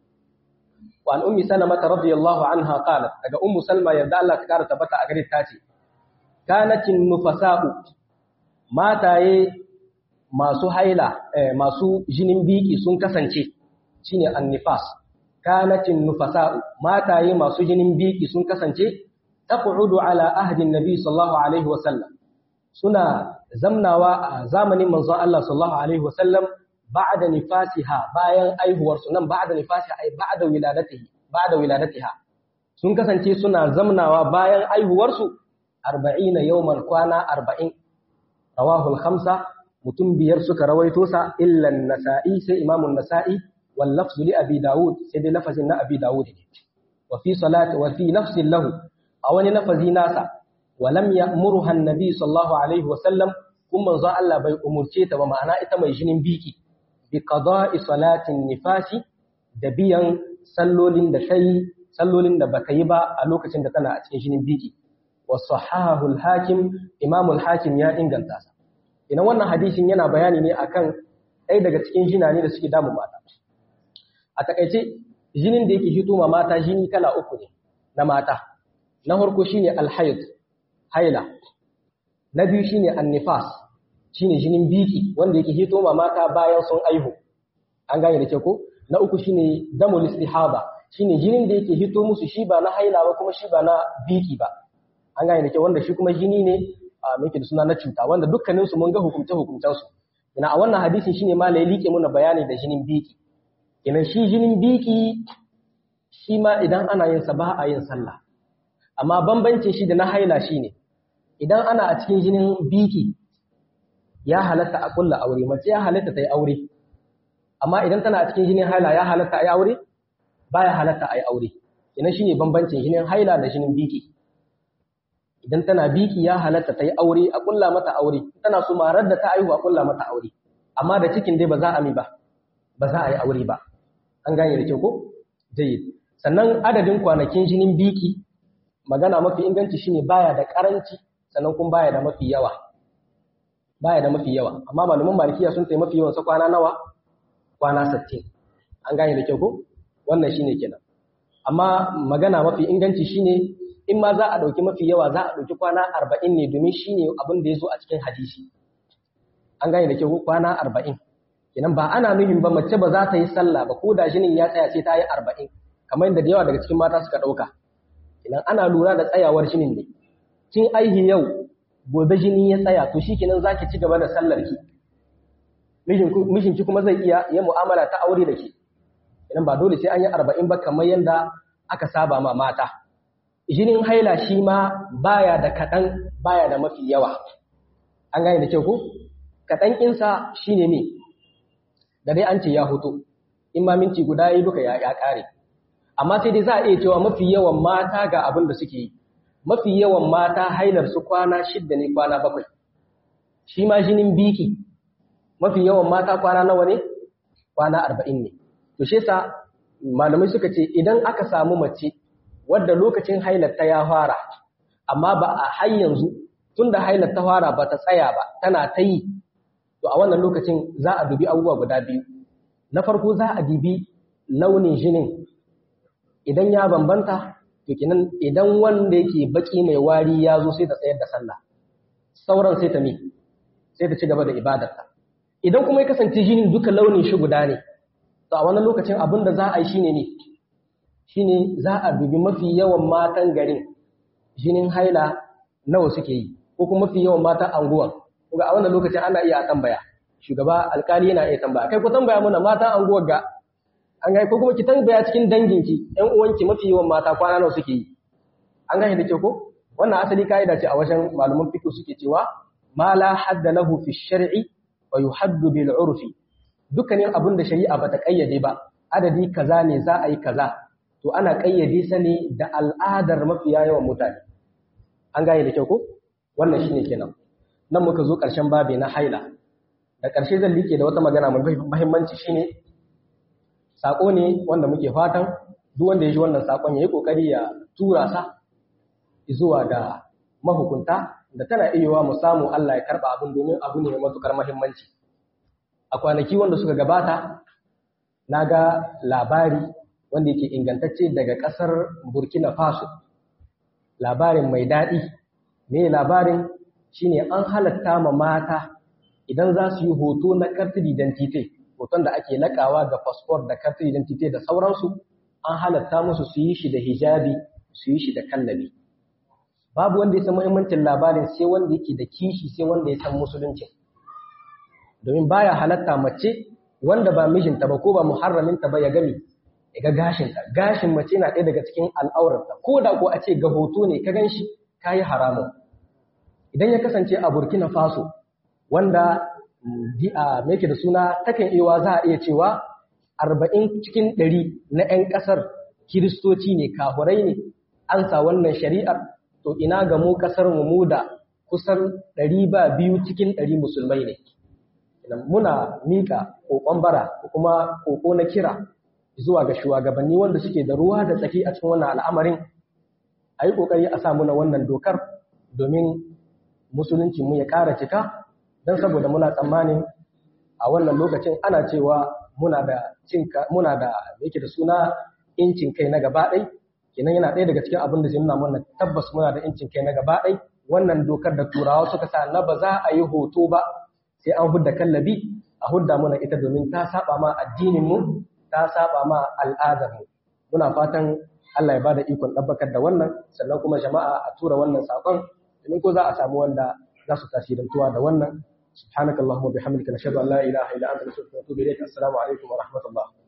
wa an ummi salama radiyallahu anha qalat daga ummu salma yadda Allah ta kara tabbata a gare ta ce kanatin nufasa'u mataye masu haila masu jinin biki sun kasance shine annifas kanatin nufasa'u mataye masu jinin biki sun kasance taqudu ala ahdin nabi sallallahu alaihi wasallam suna zamnawa a zamanin manzon Allah sallallahu alaihi wasallam ba'da nifasiha bayan aihuwar su nan ba'da nifasiha ai ba'da wiladatihi ba'da wiladatiha sun kasance suna zamnawa bayan aihuwar su 40 yawman kwana 40 rawahu al-khamsa mutum biyar suka rawaito sa illa an-nasa'i sai imamu an-nasa'i wal lafzu li abi daud sai dai lafazin na abi daud ne wa fi salati wa fi nafsin lahu a wani lafazi nasa walam ya'muruha an-nabi sallallahu alaihi wa sallam kuma manzo Allah bai umurce ta ba ma'ana ita mai jinin biki bi qada'i salatin nifasi da biyan sallolin da sai sallolin da baka yi ba a lokacin da tana a cikin jinin biki wa sahahu al-hakim imam al-hakim ya inganta sa ina wannan hadisin yana bayani ne akan ɗaya daga cikin jinani da suke damu mata a takaice jinin da yake hito ma mata jini kala uku ne na mata na farko shine al-hayd haila na biyu shine an-nifas shine jinin biki wanda yake hito ma mata bayan sun aihu an gane da ke ko na uku shine damul istihaba shine jinin da yake hito musu shi ba na haila ba kuma shi ba na biki ba an gane da ke wanda shi kuma jini ne a muke da suna na cuta wanda dukkanin su mun ga hukumce hukumcen su ina a wannan hadisin shine ma lai like muna bayani da jinin biki ina shi jinin biki shi ma idan ana yin sa ba a yin sallah amma bambancin shi da na haila shine idan ana a cikin jinin biki ya halatta a kulla aure mace ya halatta ta yi aure amma idan tana a cikin jinin haila ya halatta a yi aure baya halatta a yi aure ina shine bambancin jinin haila da jinin biki idan tana biki ya halatta ta yi aure a kulla mata aure tana so marar da ta aihu a kulla mata aure amma da cikin dai ba za a mi ba ba za a yi aure ba an gane da kyau ko jayyid sannan adadin kwanakin jinin biki magana mafi inganci shine baya da karanci sannan kuma baya da mafi yawa baya da mafi yawa amma malaman malikiya sun tayi mafi yawan sa kwana nawa kwana 60 an gane da kyau ko wannan shine kenan amma magana mafi inganci shine in ma za a ɗauki mafi yawa za a ɗauki kwana arba'in ne domin shi ne abin da ya zo a cikin hadisi an gane da kyau kwana arba'in kenan ba ana nuhin ba mace ba za ta yi sallah ba ko da jinin ya tsaya sai ta yi arba'in kamar yadda da yawa daga cikin mata suka ɗauka kenan ana lura da tsayawar jinin ne kin aihi yau gobe jini ya tsaya to shi kenan za ki ci gaba da sallar ki mijinki kuma zai iya yin mu'amala ta aure da ke kenan ba dole sai an yi arba'in ba kamar yadda aka saba ma mata jinin haila shi ma baya da kaɗan baya da mafi yawa an gane da kyau ko kaɗan ƙinsa shi ne me da dai an ce ya hoto in ma minti guda yi duka ya ƙare amma sai dai za a iya cewa mafi yawan mata ga abin da suke yi mafi yawan mata hailar su kwana shidda ne kwana bakwai shi ma jinin biki mafi yawan mata kwana nawa ne kwana arba'in ne to shi yasa malamai suka ce idan aka samu mace wadda lokacin hailarta ya fara amma ba a har yanzu tunda hailar ta fara ba ta tsaya ba tana ta yi to a wannan lokacin za a dubi abubuwa guda biyu na farko za a dubi launin jinin idan ya bambanta to kenan idan wanda yake baki mai wari ya zo sai ta tsayar da sallah sauran sai ta mi sai ta ci gaba da ibadarta idan kuma ya kasance jinin duka launin shi guda ne to a wannan lokacin abin da za a yi shine ne shine za a dubi mafi yawan matan garin jinin haila nawa suke yi ko kuma mafi yawan matan anguwan kuma a wannan lokacin ana iya tambaya shugaba alkali yana iya tambaya kai ku tambaya mana matan anguwar ga an gani ko kuma ki tambaya cikin danginki ƴan uwanki mafi yawan mata kwana nawa suke yi an gani da ke ko wannan asali kaida ce a wajen malaman fiqh suke cewa ma la hadda lahu fi shar'i wa yuhaddu bil urfi dukkanin abin da shari'a bata kayyade ba adadi kaza ne za a yi kaza to ana kayyade sa ne da al'adar mafiya yawan mutane an gane da kyau ko wannan shine kenan nan muka zo ƙarshen babi na haila da ƙarshe zan like da wata magana mai muhimmanci shine sako ne wanda muke fatan duk wanda ya ji wannan sakon yayi kokari ya tura sa zuwa ga mahukunta da tana iya mu samu Allah ya karba abin domin abu ne mai matukar muhimmanci a kwanaki wanda suka gabata naga labari wanda yake ingantacce daga ƙasar Burkina Faso. Labarin mai daɗi, me labarin shine an halatta ma mata idan za su yi hoto na kartin identity, hoton da ake lakawa ga fasfor da kartin identity da sauransu, an halatta musu su yi shi da hijabi, su yi shi da kallabi. Babu wanda ya san muhimmancin labarin sai wanda yake da kishi sai wanda ya san musulunci. Domin baya halatta mace wanda ba mijinta ba ko ba muharraminta ba ya gami ga gashinta gashin mace na ɗaya daga cikin al'aurarta ko da ko a ce ga hoto ne ka gan shi ka yi haramun idan ya kasance a burkina faso wanda a meke da suna takan iya za a iya cewa arba'in cikin ɗari na 'yan ƙasar kiristoci ne kahurai ne an sa wannan shari'ar to ina ga mu ƙasar mu da kusan ɗari ba biyu cikin ɗari musulmai ne muna miƙa ƙoƙon bara ko kuma ƙoƙo na kira zuwa ga shugabanni wanda suke da ruwa da tsaki a cikin wannan al'amarin a yi ƙoƙari a samu na wannan dokar domin musulunci mu ya ƙara cika don saboda muna tsammanin a wannan lokacin ana cewa muna da cinka muna da yake da suna incin kai na gaba ɗai kenan yana ɗaya daga cikin abin da zai nuna mana tabbas muna da incin kai na gaba ɗai wannan dokar da turawa suka sa na ba za a yi hoto ba sai an hudda kallabi a hudda mana ita domin ta saba ma addinin mu ta saba ma al'adar mu muna fatan Allah ya bada ikon ɗabbakar da wannan sannan kuma jama'a a tura wannan saƙon domin ko za a samu wanda za su tasirantuwa da wannan سبحانك اللهم وبحمدك نشهد ان لا اله الا انت نستغفرك ونتوب اليك السلام عليكم ورحمه الله